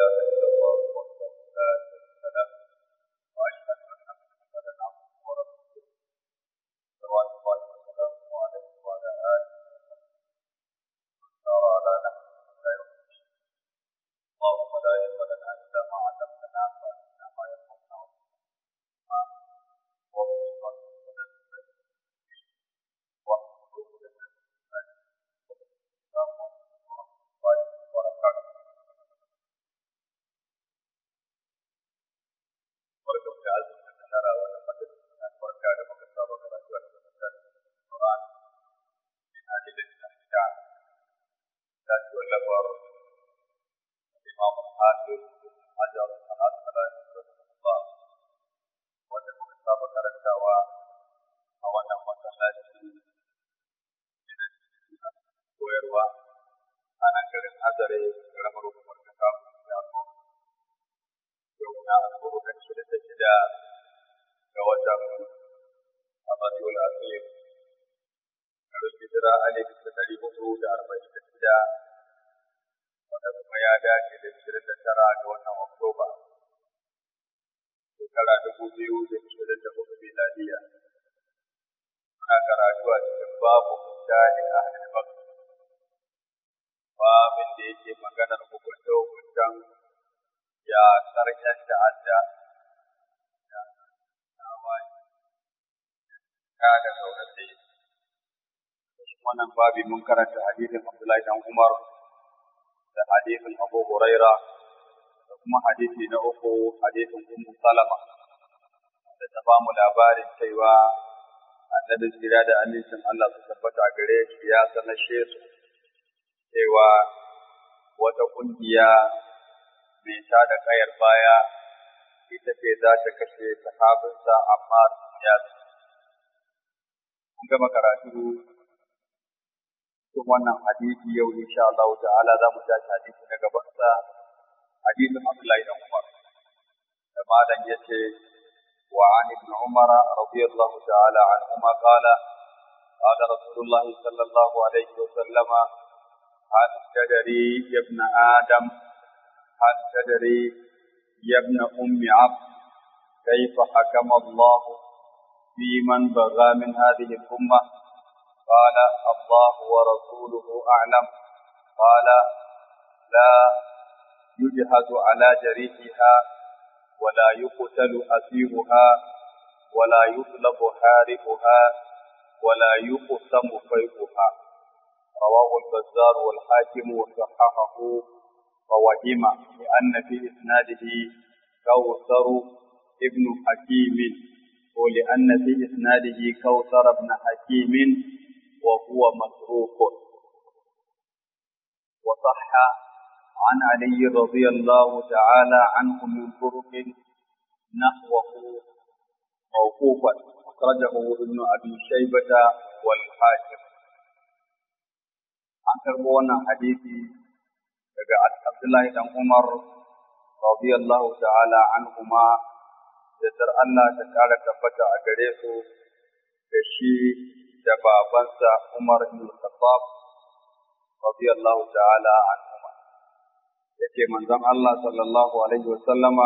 إله إلا الله وحده لا شريك له وأشهد أن محمدا عبده ورسوله صلوات الله وسلامه عليه وعلى آله وصحبه سار على نهجه إلى يوم الدين اللهم لا علم لنا إلا ما علمتنا فأنت ما ينفعنا barkan da azumin da nara wani madadin na barka da muka saba karatu a cikin tarihin Quran ina da da da da ci wallabar Imam Hafiz Hajar al-Asqalani rahimahullah wanda muka saba karantawa a wannan masallaci koyarwa a nan garin Azare karamar hukumar kasa ya yau na alburukan shida da shida ga watan Abadul Azim garin hijira alif da dari hudu da arba'in da shida wanda kuma ya dace da ishirin da tara ga watan Oktoba shekara dubu biyu da ishirin da hudu miladiya ana karatu a cikin babu mutane a halibak babin da yake maganar hukunce-hukuncen ya ƙarshen ta'adda da tawaye ka da saurayi wannan babi mun karanta hadisin Abdullahi dan Umar da hadisin Abu Huraira da kuma hadisi na uku hadisin Ummu Salama da ta ba mu labarin cewa annabi tsira da amincin Allah su tabbata gare shi ya sanashe su cewa wata kungiya mai ta da kayar baya ita ce za ta kashe sahabinsa amma ya mun gama karatu cikin wannan hadisi yau insha Allah ta'ala za mu tashi hadisi na gaban sa hadisin Abdullahi dan Umar da malam yace wa an ibn Umar radiyallahu ta'ala anhuma qala قال رسول الله صلى الله عليه وسلم هل تدري يا ابن آدم هل تدري يا ابن أم عبد كيف حكم الله في من بغى من هذه الأمة قال الله ورسوله أعلم قال لا يجهز على جريحها ولا يقتل أسيرها ولا يطلب حاربها ولا يقسم فيقها رواه البزار والحاكم وصححه ووهم لأن في إسناده كوثر ابن حكيم ولأن في إسناده كوثر ابن حكيم وهو متروك وصح عن علي رضي الله تعالى عنه من طرق نحوه موقوفا أخرجه ابن أبي شيبة والحاكم عن كربونا حديثي daga Abdullahi dan Umar radiyallahu ta'ala anhuma da dar Allah ta kara tabbata a gare su da shi da babansa Umar ibn Khattab radiyallahu ta'ala anhuma yace manzon Allah sallallahu alaihi wa sallama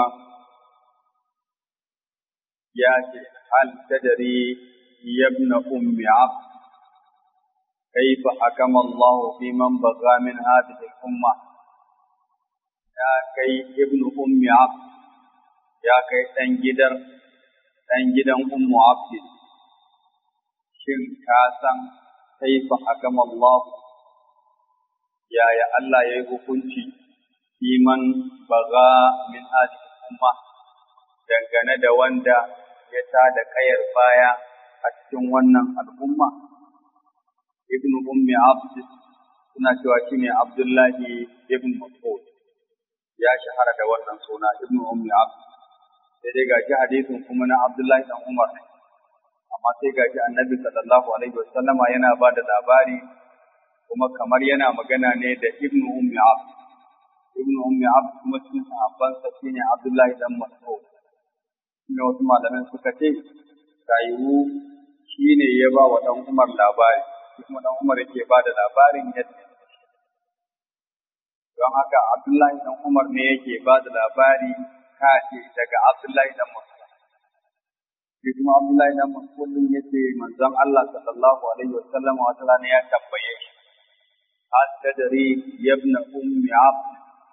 ya ce hal tadri ibn ummi abd كيف حكم الله في من بغى من هذه الأمة ya kai ibn ummi abd ya kai ɗan gidan ɗan gidan ummu abd shin ka san kaifa hakama Allah yaya Allah ya yi hukunci iman baga min hadhihi umma dangane da wanda ya ta da kayar baya a cikin wannan al'umma ibn ummi abd suna cewa shine abdullahi ibn mas'ud ya shahara da wannan suna ibnu ummi abd sai dai gaji hadisin kuma na abdullahi dan umar ne amma sai gaji annabi sallallahu alaihi wasallama yana ba da labari kuma kamar yana magana ne da ibnu ummi abd ibnu ummi abd kuma cikin sahabban sa shine abdullahi dan mas'ud ne wasu malaman suka ce kayu shine ya ba wa dan umar labari kuma dan umar yake ba da labarin yadda don haka Abdullahi dan Umar ne yake ba da labari kace daga Abdullahi dan Mas'ud shi kuma Abdullahi dan Mas'ud din yace manzon Allah sallallahu alaihi wasallam wata rana ya tambaye shi hal tadri ibn ummi abd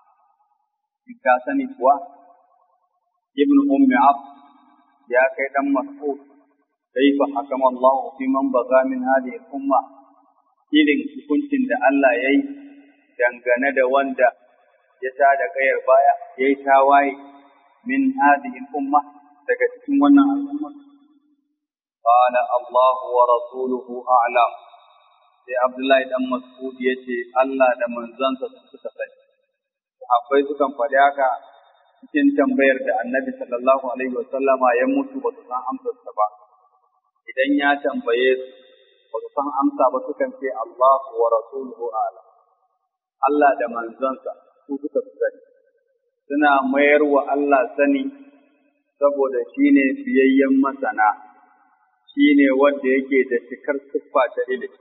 ka sani kuwa ibn ummi abd ya kai dan Mas'ud kaifa hakama Allah fi man baga min hadhihi umma irin hukuncin da Allah yayi dangane da wanda ya ta da kayar baya yayi tawaye min hadhihi umma daga cikin wannan al'umma qala Allah wa rasuluhu a'lam sai Abdullahi dan Mas'ud yace Allah da manzansa suka sani sahabbai sukan faɗi haka cikin tambayar da Annabi sallallahu alaihi wasallama ya mutu ba su san amsarsa ba idan ya tambaye su ba su san amsa ba sukan ce Allah wa rasuluhu a'lam Allah da manzansa su suka sani suna mayar wa Allah sani saboda shi ne biyayyen masana, shi ne wanda yake da cikar siffa ta ilimi,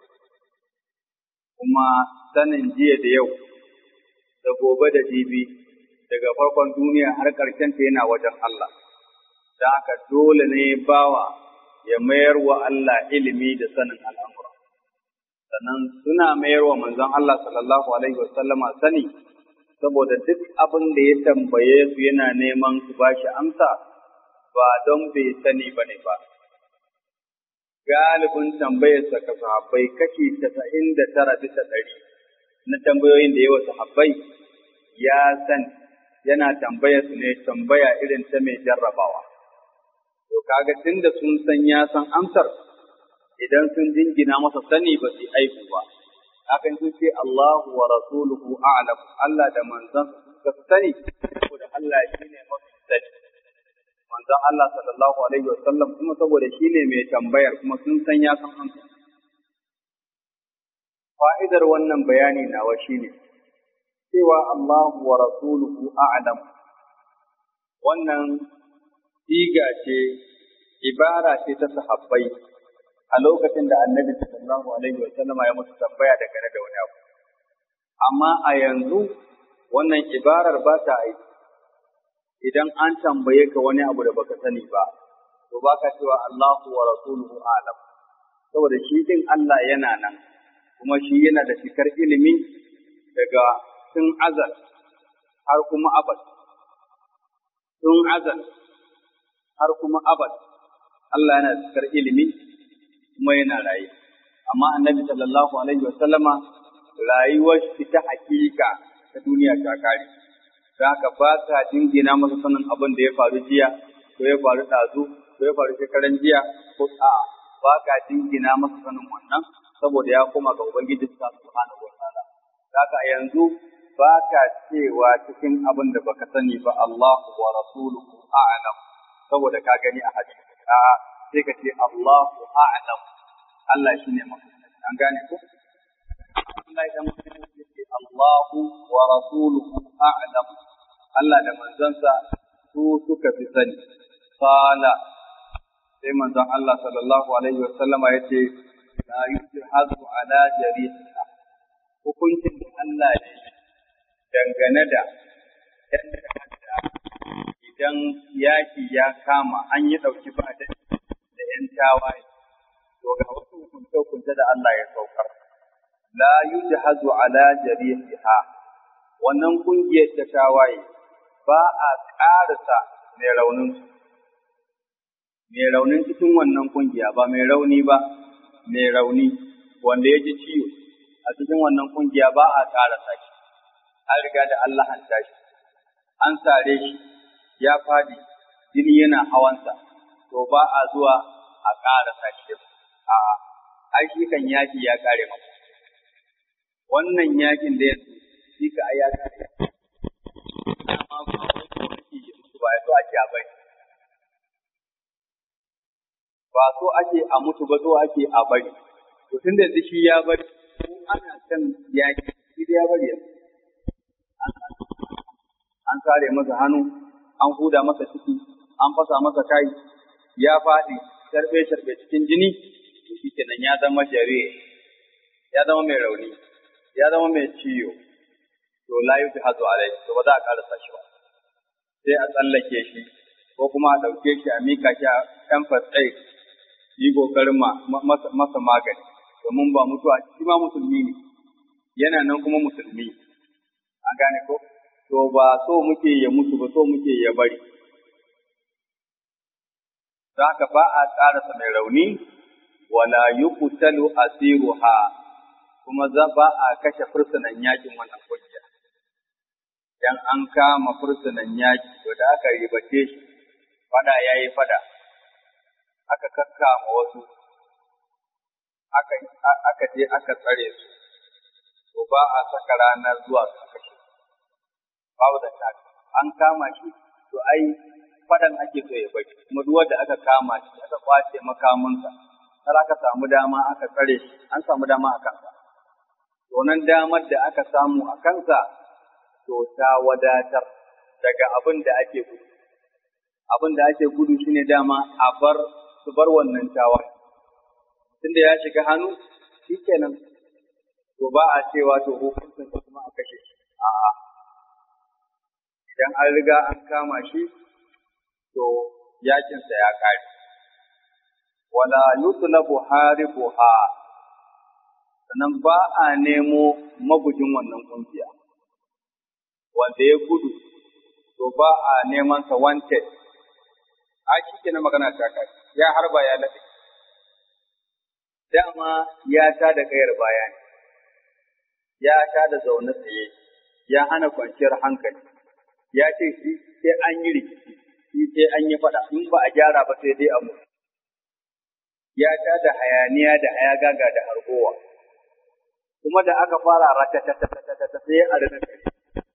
kuma sanin jiya da yau, da gobe da jibi, daga farkon duniya har ƙarshenta yana wajen Allah, da haka dole ne bawa ya mayar wa Allah ilimi da sanin al'amura. Sannan suna mayar wa manzon Allah sallallahu Alaihi wasallama sani, saboda duk abin da ya tambaye su yana neman su ba shi amsa ba don bai sani ba ne ba. Galibin tambayarsa ka sahabbai kashi tasa'in da tara bisa ɗari na tambayoyin da yawa sahabbai ya san yana tambayar su ne tambaya irin ta mai jarrabawa. To kaga tunda sun san ya san amsar idan sun jingina masa sani ba su aiku ba. hakan sun ce Allahu wa rasuluhu a'lam Allah da manzon suka sani saboda Allah shi ne mafi sani manzon Allah sallallahu alaihi wa sallam kuma saboda shi ne mai tambayar kuma sun san ya san amsa fa'idar wannan bayani nawa shine cewa Allahu wa rasuluhu a'lam wannan siga ce ibara ce ta sahabbai a lokacin da annabi sallallahu alaihi wa sallam ya musu tambaya dangane da wani abu amma a yanzu wannan ibarar ba ta aiki idan an tambaye ka wani abu da baka sani ba to baka cewa Allahu wa rasuluhu alam saboda shi din Allah yana nan kuma shi yana da cikar ilimi daga tun azal har kuma abad tun azal har kuma abad Allah yana da cikar ilimi kuma yana raye. Amma annabi sallallahu alaihi wasallama rayuwar shi ta hakika ta duniya ta kare. Da haka ba sa jingina masa sanin abin da ya faru jiya, ko ya faru ɗazu, ko ya faru shekaran jiya, ko a'a ba ka jingina masa sanin wannan saboda ya koma ga Ubangiji sa subhanahu wa ta'ala. Da haka yanzu ba ka cewa cikin abin da baka sani ba Allahu wa rasuluhu a'lam saboda ka gani a hadisi. A'a sai ka ce Allahu a'lam Allah shi ne mafi an gane ko Allah idan mutum ya ce Allahu wa rasuluhu a'lam Allah da manzansa su suka fi sani qala sai manzon Allah sallallahu alaihi wa sallama yace la yujhadu ala jariha hukuncin da Allah ne dangane da yadda idan yaki ya kama an yi ɗauki ba da ‘yan tawaye, to ga wasu hukunce-hukunce da Allah ya saukar. La yujhazu ala jariha wannan kungiyar ta tawaye ba a ƙarasa mai raunin su. Mai raunin cikin wannan kungiya ba mai rauni ba, mai rauni wanda ya ji ciwo a cikin wannan kungiya ba a ƙarasa shi. An riga da Allah an tashi, an sare shi, ya fadi, jini yana hawansa, to ba a zuwa a ƙara sashi a ai shi kan yaki ya kare maka wannan yakin da yanzu shi ka ai ya kare amma ba ba so ake a bari ba so ake a mutu ba so ake a bari to tun da shi ya bari ko ana kan yaki shi da ya bari yanzu an kare masa hannu an huda masa ciki an fasa masa kai ya faɗi sharbe-sharbe cikin jini, shi kenan ya zama jariri, ya zama mai rauni, ya zama mai ciwo. To to la yujhadu alaihi to ba za a karasa shi ba sai a tsallake shi ko kuma a ɗauke shi a mika shi a ɗan fatsai yi ƙoƙarin masa magani domin ba mutuwa shi ma musulmi ne yana nan kuma musulmi an gane ko to ba so muke ya mutu ba so muke ya bari za ka ba a ƙarasa mai rauni wala yuqtalu asiruha kuma za ba a kashe fursunan yakin wannan kungiya dan an kama fursunan yaki to da aka ribace shi fada yayi fada aka kakkama wasu aka aka je aka tsare su to ba a saka ranar zuwa su kashe babu da ta an kama shi to ai fadan ake so ya bari kuma duk wanda aka kama shi aka kwace makamansa har aka samu dama aka tsare shi an samu dama a kansa to nan damar da aka samu a kansa to ta wadatar daga abin da ake gudu abin da ake gudu shine dama a bar su bar wannan tawaye tunda ya shiga hannu shikenan to ba a cewa to hukuncin kuma a kashe shi a'a idan an riga an kama shi to yakinsa ya kare wala yutlabu haribuha sannan ba a nemo magujin wannan kungiya wanda ya gudu to ba a neman sa wanted a shi na magana ta kai ya harba ya laɗe dama ya ta da kayar baya ne ya ta da zaune tsaye ya hana kwanciyar hankali ya ce shi sai an yi rikici shi sai an yi faɗa in ba a gyara ba sai dai a mutu ya ta da hayaniya da hayagaga da hargowa kuma da aka fara ratatatatata sai a rina kare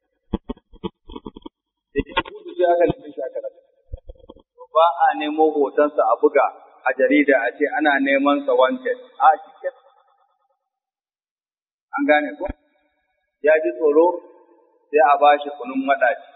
da ya gudu sai aka nemi shi aka rasa ba a nemo hotonsa a buga a jarida a ce ana neman sa wanted a shi an gane ko ya ji tsoro sai a ba shi kunun maɗaci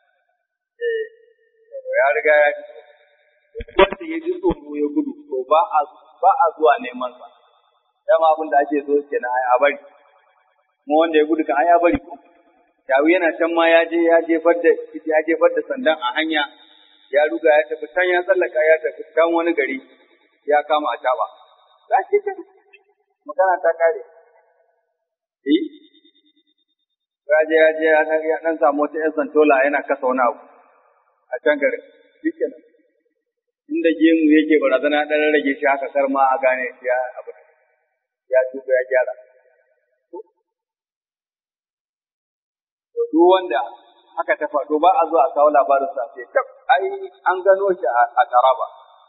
ya riga ya ji wanda ya ji tsoro ya gudu to ba a ba a zuwa neman sa dama abin da ake so kenan ai a bari kuma wanda ya gudu kan ai ya bari ko yawu yana can ma ya je ya jefar da ya jefar da sandan a hanya ya ruga ya tafi can ya tsallaka ya tafi can wani gari ya kama a taba za shi ke magana ta kare eh ya je ya je ya dan samu wata yan santola yana kasa wani abu a can garin shi kenan inda gemu yake barazana dan rage shi haka kar ma a gane ya abu ya tuba ya gyara to duk wanda haka ta faɗo ba a zo a kawo labarin sa sai tab ai an gano shi a Taraba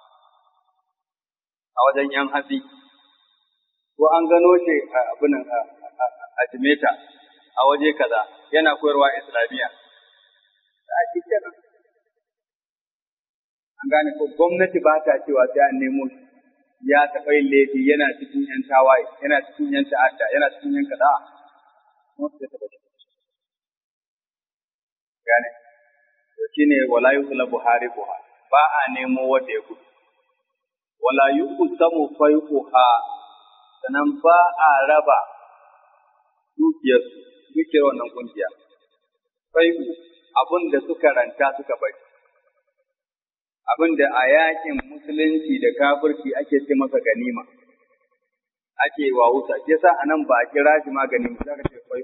a wajen yan hatsi ko an gano shi a abinan a Jimeta a waje kaza yana koyarwa Islamiyya a cikin an gane ko gwamnati ba ta cewa sai an nemo shi ya taɓa yin laifi yana cikin ‘yan tawaye, yana cikin ‘yan ta'adda, yana cikin ‘yan kaza. Gane, to shi ne wala yi kula Buhari Buhari, ba a nemo wanda ya gudu. Wala yi kusamu fai'uha, sannan ba a raba dukiyarsu, dukiyar wannan kungiya. Fai'u abin da suka ranta suka bari. abin da a yakin musulunci da kafirci ake ce masa ganima ake wa wuta ke sa a nan ba a kira shi ma ganima za ka ce kwai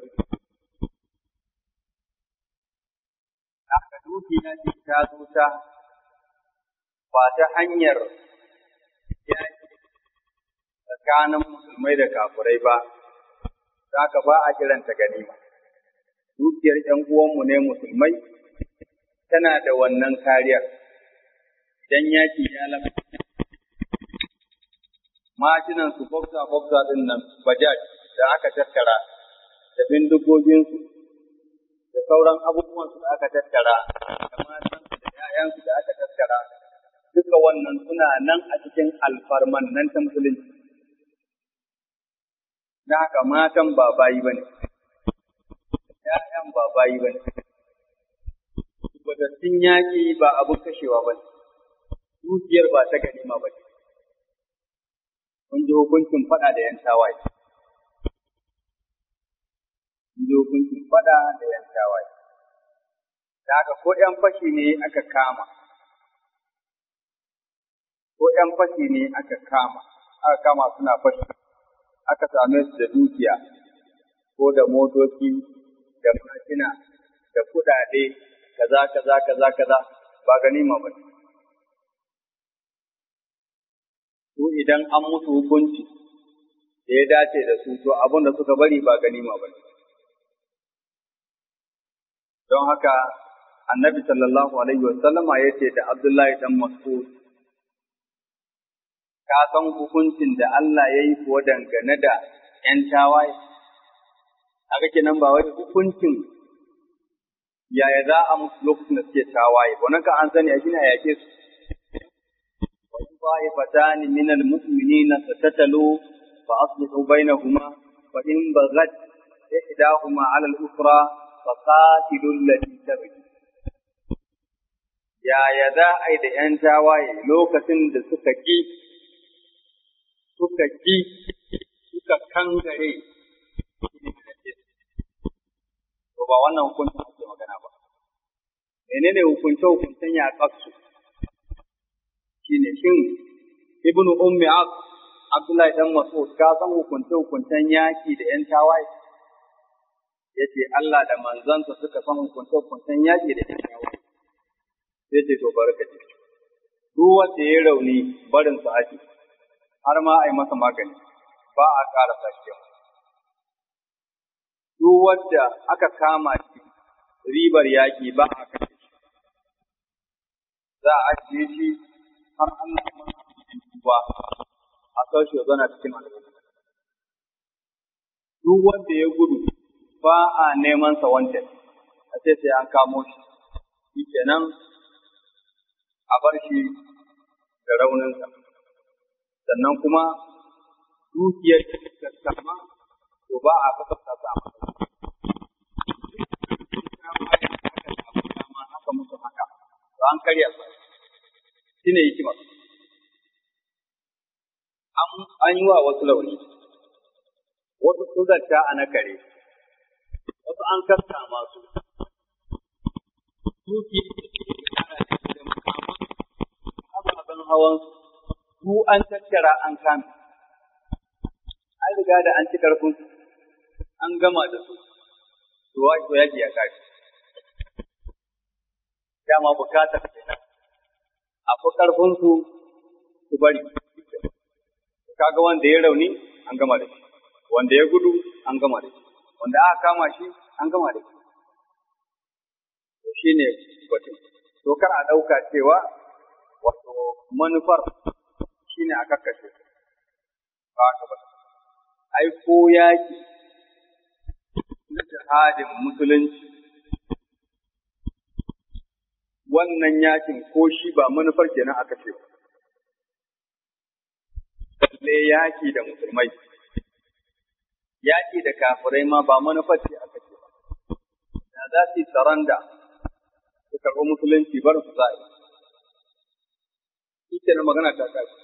haka dukiya ce ta zo ta ba ta hanyar yaki tsakanin musulmai da kafirai ba za ka ba a kiranta ganima dukiyar ‘yan uwanmu ne musulmai tana da wannan kariyar idan yaki ya lafa. Mashinan su boksa boksa din nan bajaj da aka tattara da bindigoginsu da sauran abubuwan su da aka tattara da matansu da ‘ya'yansu da aka tattara duka wannan suna nan a cikin alfarman nan ta musulunci. Da haka matan ba bayi ba ne, ‘ya'yan ba bayi ba ne, Batattun yaƙi ba abin kashewa ba ne. dukiyar ba ta ganima ba ce. Kun ji hukuncin faɗa da ‘yan tawaye. Kun ji hukuncin fada da yan tawaye. Da haka ko ‘yan fashi ne aka kama, ko ‘yan fashi ne aka kama, aka kama suna fashi, aka same su da dukiya, ko da motoci, da mashina, da kuɗaɗe, kaza kaza kaza kaza ba ganima ba. Su idan an musu hukunci da ya dace da su, to abin da suka bari ba ganima ba ne. Don haka annabi sallallahu alaihi wasallama ya ce da Abdullahi dan Mas'ud ka san hukuncin da Allah ya yi kuwa dangane da ‘yan tawaye? Haka kenan ba wai hukuncin yaya za a musu lokacin da suke tawaye, wannan ka an sani a shi ne a yake su. Wasu ta'ifatani min al-mu'minina fatatalu fa aslihu bainahuma fa in baghat ihdahuma 'ala al-ukhra fa qatilu allati tabghi yaya za a yi da ‘yan tawaye lokacin da suka ƙi, suka ƙi, suka kangare, to ba wannan hukuncin ake magana ba. Menene hukunce hukuncen ya ƙasu? Shi ne shin Ibn Ummi Ab, Abdullahi ɗan Mas'ud, ka san hukunce hukuncen yaƙi da ‘yan tawaye? Ya ce Allah da manzansa suka san hukunce hukuncen yaƙi da ‘yan tawaye. sai ce to barkaci duk wanda ya rauni barin su ake har ma a yi masa magani ba a ƙara sake duk wanda aka kama shi ribar yaƙi ba a kashe shi za a ajiye shi har Allah ya ba a saushe zana cikin al'umma duk wanda ya gudu ba a neman sa wancan a ce sai an kamo shi shi kenan a bar shi da rauninsa, sannan kuma dukiyar da ta sama to ba a kasafta ta a haka musu haka, to an karya su, shi ne hikimar. An yi wa wasu launi, wasu sun zanta a na kare, wasu an kasta masu, dukiyar ababen hawan su an tattara an kame. An riga da an ci karfin an gama da su, to to yaki ya kare. Dama bukatar kenan. A fi karfin su su bari. Kaga wanda ya rauni an gama da shi, wanda ya gudu an gama da shi, wanda aka kama shi an gama da shi. To shi ne batun. To kar a ɗauka cewa wato manufar shi ne a kakkashe ba haka ba ai ko yaki na jihadin musulunci wannan yakin ko shi ba manufar kenan aka ce balle yaki da musulmai yaki da kafirai ma ba manufar ce aka ce ba da za su yi saranda su karɓi musulunci bar su za a yi shi magana ta tashi.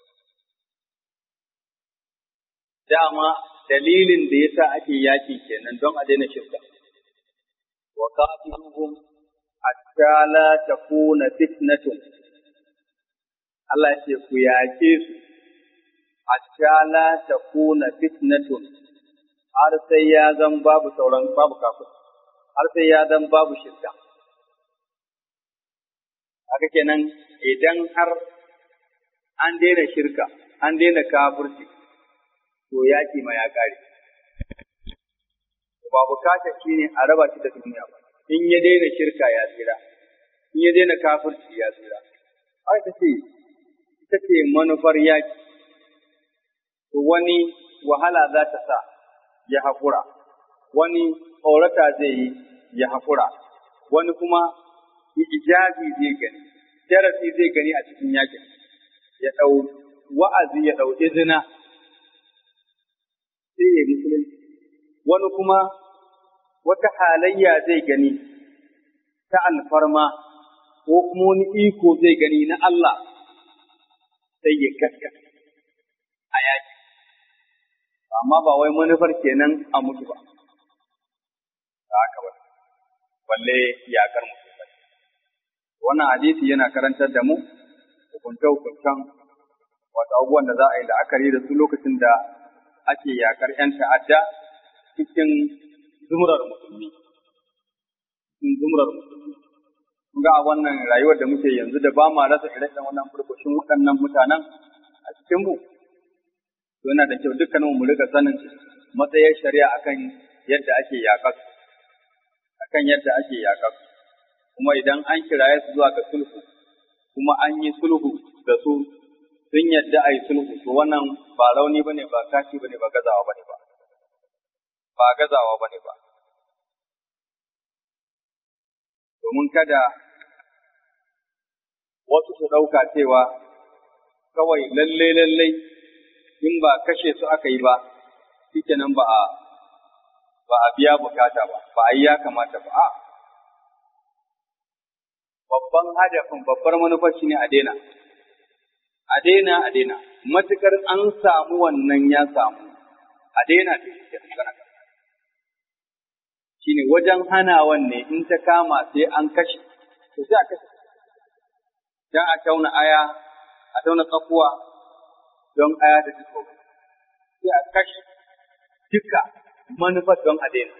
Dama dalilin da yasa ake yaki kenan don a daina shirka. Wa qatiluhum hatta la takuna fitnatun. Allah ce ku yaƙe su hatta la takuna fitnatun har sai ya zan babu sauran babu kafir har sai ya zan babu shirka. Haka kenan idan har an daina shirka, an daina kafirci, to yaƙi ma ya ƙare. Ba bukatar shi ne a raba shi da duniya ba, in ya daina shirka ya tsira, in ya daina kafirci ya tsira. Haka ce, ita ce manufar yaƙi, to wani wahala za ta sa ya haƙura, wani tsorata zai yi ya haƙura, wani kuma ijazi zai gani, darasi zai gani a cikin yaƙin. ya ɗau wa'azi ya ɗau izina sai ya musulunci, wani kuma wata halayya zai gani ta alfarma ko kuma wani iko zai gani na Allah sai ya gaskata a yaki. Amma ba wai manufar kenan a mutu ba. da haka ba balle yakar musulmai wannan hadisi yana karantar da mu hukunce-hukuncen wato abubuwan da za a yi la'akari da su lokacin da ake yakar 'yan ta'adda cikin zumurar musulmi. Cikin zumurar musulmi. Ga a wannan rayuwar da muke yanzu da ba ma rasa ire wannan furfushin waɗannan mutanen a cikin mu. Yana da kyau dukkanin mu rika sanin matsayin shari'a akan yadda ake yakar akan yadda ake yakar kuma idan an kiraye su zuwa ga sulhu kuma an yi sulhu da su sun yadda a yi sulhu to wannan ba rauni bane ba kashi bane ba gazawa bane ba ba gazawa bane ba domin kada wasu su ɗauka cewa kawai lalle lalle in ba kashe su aka yi ba shikenan ba a ba a biya bukata ba ba a yi ya kamata ba a babban hadafin babbar manufar shine a daina a daina a daina matukar an samu wannan ya samu a daina da shi kenan shine wajen hanawan ne in ta kama sai an kashe to sai a kashe dan a tauna aya a tauna tsakuwa don aya da ta tsoro sai a kashe duka manufar don a daina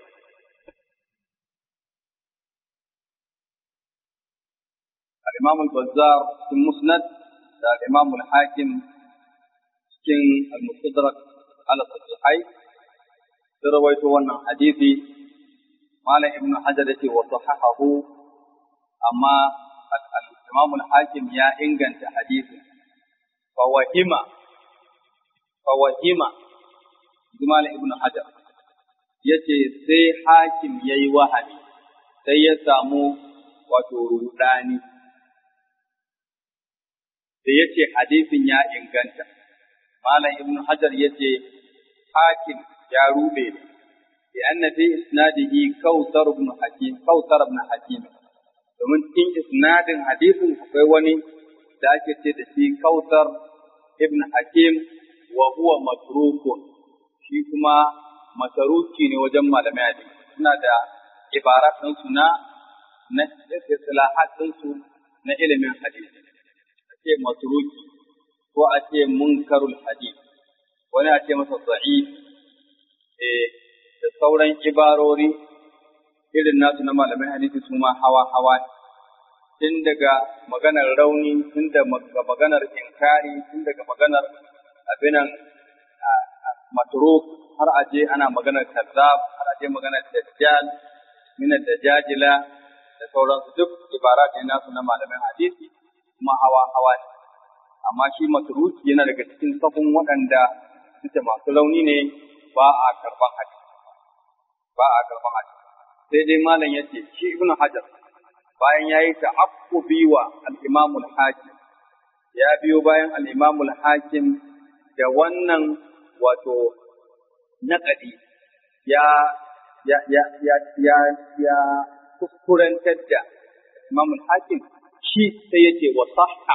الإمام البزار في المسند الإمام الحاكم cikin المستدرك على الصحيحين رويت وانا حديثي قال ابن حجر وصححه أما الإمام الحاكم يا إنجن حديثه فوهم فوهم جمال ابن حجر yace sai hakim ya yi wahami sai ya samu wato rudani da ya ce hadisin ya inganta. Malam Ibn Hajar ya ce, Hakim ya rube ne, da an fi isnadihi kautar ibn hakim kautar ibn hakim domin cikin isnadin hadisin akwai wani da ake ce da shi kautar ibn hakim wa huwa matrukun shi kuma mataruki ne wajen malamai hadisi suna da ibarat ɗinsu na na istilahat ɗinsu na ilimin hadisi ce matruki ko a ce munkarul hadith wani a ce masa da'if eh da sauran ibarori irin nasu na malamin hadisi su ma hawa hawa tun daga maganar rauni tun daga maganar inkari tun daga maganar abinan matruk har aje ana maganar kazzab har aje maganar dajjal min dajajila da sauransu duk ibarat ne nasu na malamin hadisi kuma hawa hawa ne amma shi matruki yana daga cikin safin waɗanda suke masu rauni ne ba a karban hadisi ba a karban hadisi sai dai malam yace shi ibnu hajar bayan yayi ta'aqqubi wa al-imam al-hakim ya biyo bayan al-imam al-hakim da wannan wato naƙadi ya ya ya ya ya ya kuskurantar da imam al-hakim shi sai yake wa sahha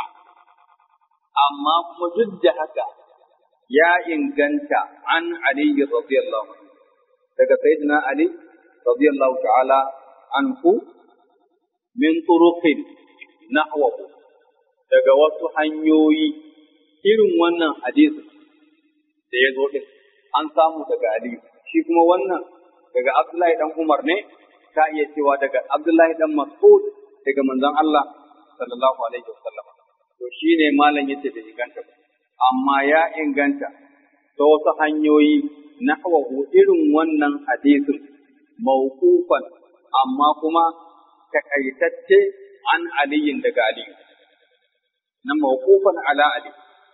amma kuma duk da haka ya inganta an Ali radiyallahu anhu daga sayyidina Ali radiyallahu ta'ala anhu min turuqin nahwahu daga wasu hanyoyi irin wannan hadisi da ya zo din an samu daga Ali shi kuma wannan daga Abdullahi dan Umar ne ka iya cewa daga Abdullahi dan Mas'ud daga manzon Allah sallallahu alaihi wasallam to shine malam yace da inganta amma ya inganta ta wasu hanyoyi nahwahu irin wannan hadisin mawqufan amma kuma takaitacce an aliyin daga aliyu na mawqufan ala ali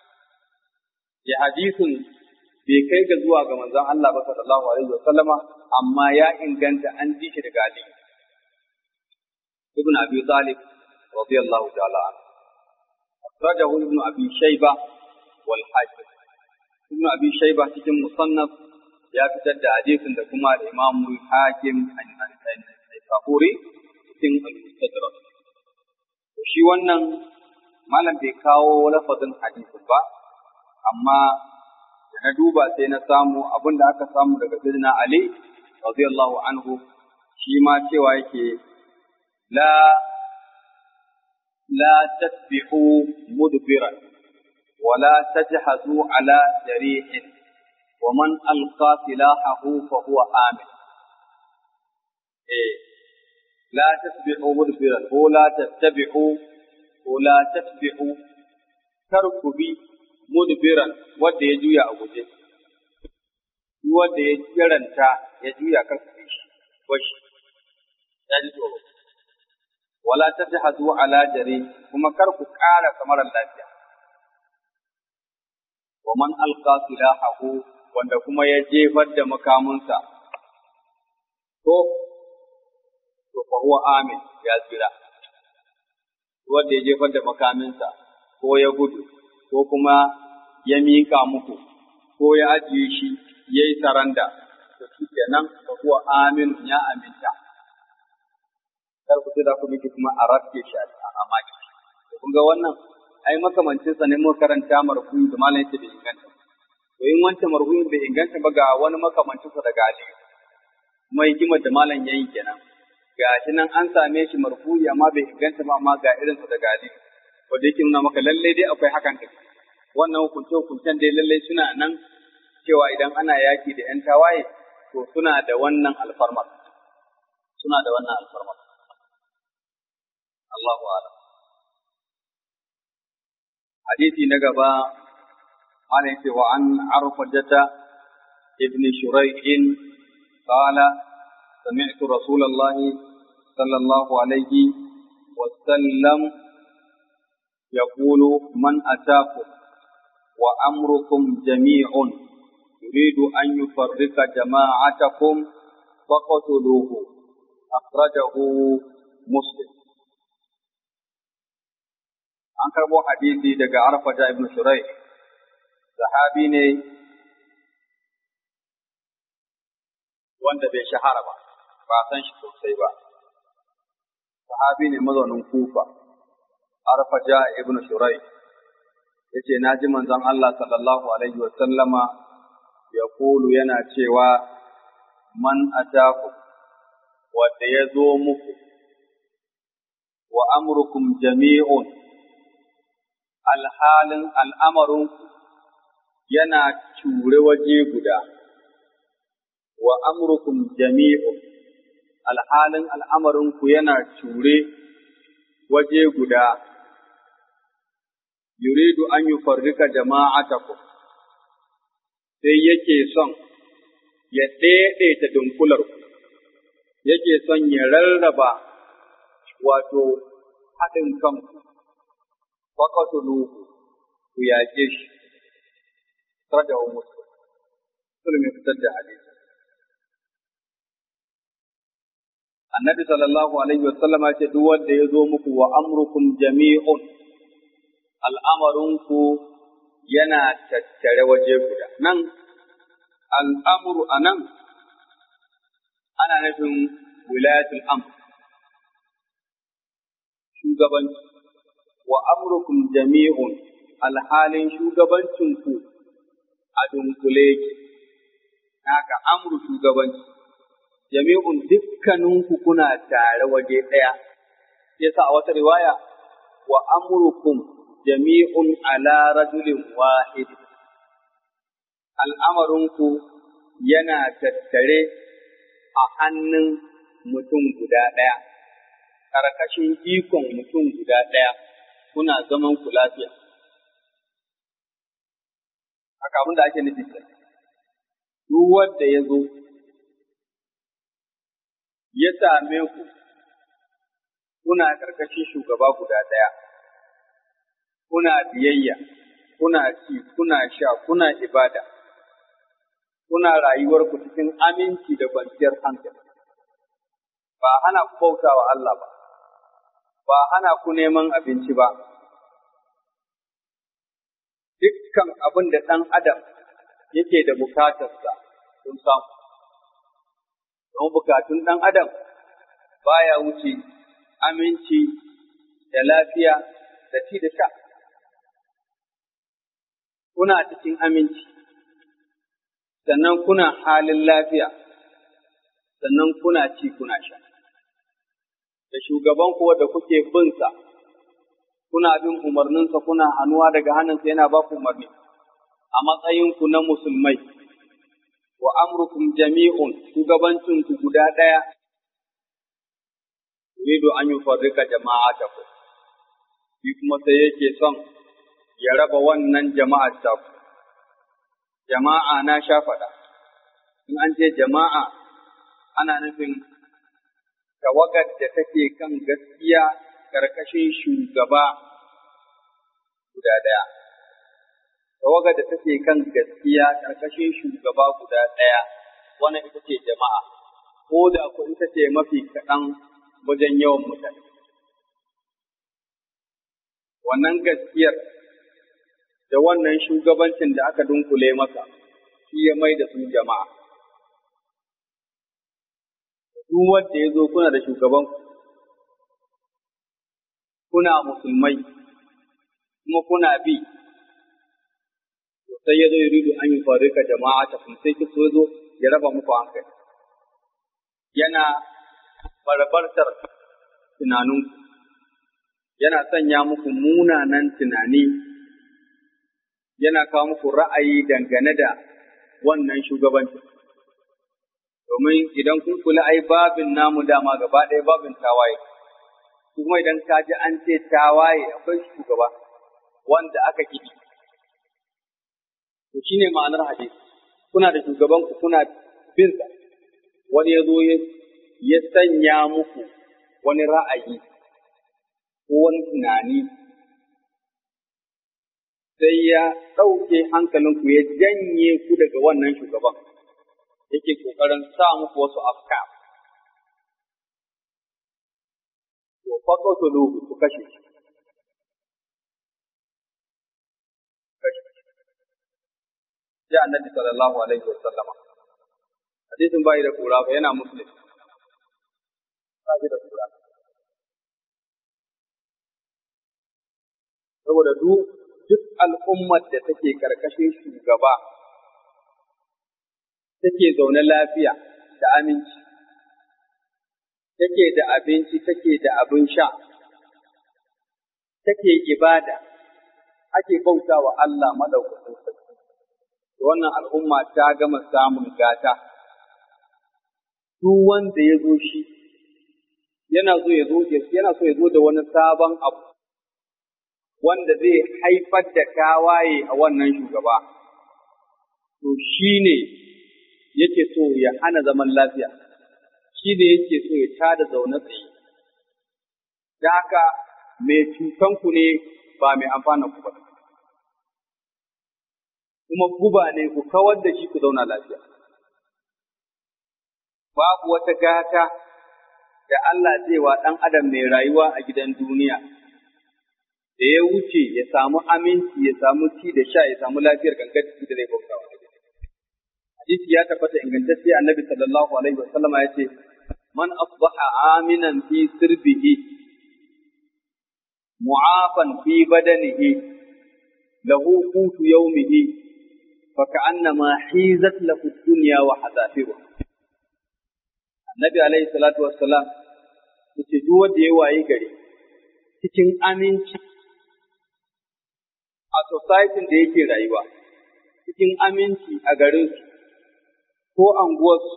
ya hadisin bai kai ga zuwa ga manzon Allah ba sallallahu alaihi wasallama amma ya inganta an ji shi daga aliyu ibn abi talib رضي الله تعالى عنه أخرجه ابن أبي شيبة والحاكم ابن أبي شيبة cikin musannaf ya fitar da hadisin da kuma da Imam Hakim al-Saburi cikin al-Mustadrak to shi wannan malam bai kawo lafazin hadisin ba amma da na duba sai na samu abin da aka samu daga Sayyidina Ali radiyallahu anhu shi ma cewa yake la la tasbihu mudbiran ولا تجهزوا على جريح ومن ألقى سلاحه فهو آمن إيه لا تسبحوا مدبرا ولا تتبعوا ولا تتبعوا تركبي مدبرا wanda ya juya a guje wanda ya jiranta ya juya kan shi washi ya ji tsoro wala tajhadu ala jari kuma kar ku ƙara kamar lafiya wa man alqa silahahu wanda kuma ya jefar da makamunsa to to fa huwa amin ya tsira wanda ya jefar da makaminsa ko ya gudu ko kuma ya mika muku ko ya ajiye shi ya yi saranda to shi kenan fa huwa amin ya aminta kar ku da ku miki kuma a rafke shi a maki kun ga wannan ai makamancin sa ne mu karanta marfu'i da malam yake bai inganta to in wancan marfu'in bai inganta ba ga wani makamancin sa daga Ali kuma hikimar da malam yayin kenan ga shi nan an same shi marfu'i amma bai inganta ba amma ga irin sa daga Ali to da yake nuna maka lalle dai akwai hakan da wannan hukunce hukuncen dai lalle suna nan cewa idan ana yaki da yan tawaye to suna da wannan alfarmar suna da wannan alfarmar Allahu a'lam حديثي نقبا عليه وعن عرفجة ابن شريح قال سمعت رسول الله صلى الله عليه وسلم يقول من أتاكم وأمركم جميع يريد أن يفرق جماعتكم فقتلوه أخرجه مسلم an karbo hadisi daga Arfata ibn Shurai sahabi ne wanda bai shahara ba ba san shi sosai ba sahabi ne mazaunin Kufa Arfata ibn Shurai yace naji manzon Allah sallallahu alaihi wa sallama ya kulu yana cewa man ataku wanda ya zo muku wa amrukum jami'un alhalin al'amarin yana cure waje guda, wa amrukum jami'un, alhalin al'amarinku yana cure waje guda, yuridu an yi farrika jama'ataku, sai yake son ya ɗaiɗaita dunkularku, yake son ya rarraba wato haɗin kanku. فقتلوه وياجيش رجعوا مسلم مسلم يفتد حديث النبي صلى الله عليه وسلم ya ce duk wanda ya zo muku wa amrukum jami'un al'amarinku yana tattare waje guda nan al'amuru a nan ana nufin wilayatul amr shugabanci wa amrukum jami'un alhalin shugabancinku a dunkule yake, haka amru shugabanci, jami'un dukkaninku kuna tare waje ɗaya, yasa a wata riwaya wa amrukum jami'un ala rajulin wahid al'amarinku yana tattare a hannun mutum guda ɗaya, ƙarƙashin ikon mutum guda ɗaya. kuna zaman ku lafiya. Haka abin da ake nufi ke. Duk wanda ya zo, ya same ku, kuna ƙarƙashin shugaba guda ɗaya, kuna biyayya, kuna ci, kuna sha, kuna ibada, kuna rayuwarku cikin aminci da kwanciyar hankali. Ba hana ku bauta wa Allah ba. ba hana ku neman abinci ba. Dukkan abin da ɗan adam yake da bukatarsa sun samu. Don bukatun ɗan adam baya wuce aminci da lafiya da ci da sha. Kuna cikin aminci, sannan kuna halin lafiya, sannan kuna ci kuna sha. Da shugaban kuwa da kuke binsa, kuna bin umarninsa kuna hannuwa daga hannunsa yana ba ku umarni, a matsayinku na musulmai, wa amrukum jami'un shugabancinku guda ɗaya, yuridu an yi farrika jama'a ta ku, shi kuma sai yake son ya raba wannan jama'ar ta ku. Jama'a na sha faɗa, in an ce jama'a ana nufin tawagar da take kan gaskiya ƙarƙashin shugaba guda ɗaya. Tawagar da take kan gaskiya ƙarƙashin shugaba guda ɗaya, wannan ita ce jama'a, ko da ku ita ce mafi kaɗan wajen yawan mutane. Wannan gaskiyar da wannan shugabancin da aka dunkule masa, shi ya mai da su jama'a. Duk wanda ya zo kuna da shugaban kuna musulmai, kuma kuna bi, sai ya zo ya rido an yi farika jama'a ta kun sai so zo ya raba muku hankali. Yana barbartar tunaninku, yana sanya muku munanan tunani yana kawo muku ra'ayi dangane da wannan shugabancin. Domin idan kun kula ai babin namu dama gaba ɗaya babin tawaye, kuma idan ka ji an ce tawaye akwai shugaba wanda aka kiɗi. To shi ne ma'anar hadisi, kuna da shugabanku kuna binsa, wani ya zo ya sanya muku wani ra'ayi ko wani tunani sai ya ɗauke hankalinku ya janye ku daga wannan shugaban yake ƙoƙarin sa muku wasu afka. To, faƙo to ku kashe shi. Sai annabi sallallahu alaihi wa sallama. Hadisin bai da kura ba yana muslim. Ba da kura. Saboda duk duk al'ummar da take karkashin shugaba take zaune lafiya da aminci, take da abinci, take da abin sha, take ibada, ake bauta wa Allah madaukakin sarki. Wannan al'umma ta gama samun gata, duk wanda ya zo shi, yana so ya zo yana so ya zo da wani sabon abu. wanda zai haifar da tawaye a wannan shugaba, to shi ne yake so ya hana zaman lafiya, shi ne yake so ya tada zaune tsaye. Da haka mai cutanku ne ba mai amfana ku ba. Kuma guba ne ku kawar da shi ku zauna lafiya. Babu wata gata da Allah zai wa ɗan adam mai rayuwa a gidan duniya. da ya wuce ya samu aminci ya samu ci da sha ya samu lafiyar gangar jiki da zai bauta wa hadisi ya tabbata ingantacce annabi sallallahu alaihi wa sallama ya ce man asbaha aminan fi sirbihi mu'afan fi badanihi lahu qutu yawmihi fa ka'annama hizat lahu dunya wa hadafiru annabi alaihi salatu wassalam yace duk wanda ya waye gari cikin aminci a societin da yake rayuwa cikin aminci a garinsu ko anguwarsu,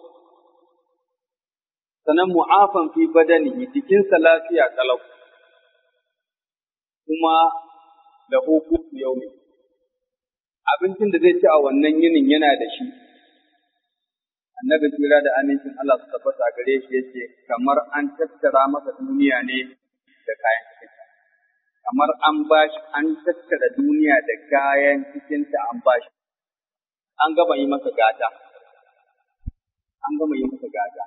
sannan mu'afan fi badani jikinsa lafiya kalau, kuma da hukuku yau ne. Abincin da zai ci a wannan yinin yana da shi, annabi tsira da amincin Allah su tabbata gare shi yake kamar an tattara masa duniya ne da kayan cikinta. Kamar an bashi an tattara duniya da kayan cikinta an bashi. An gama yi masa gata. An gama yi masa gata.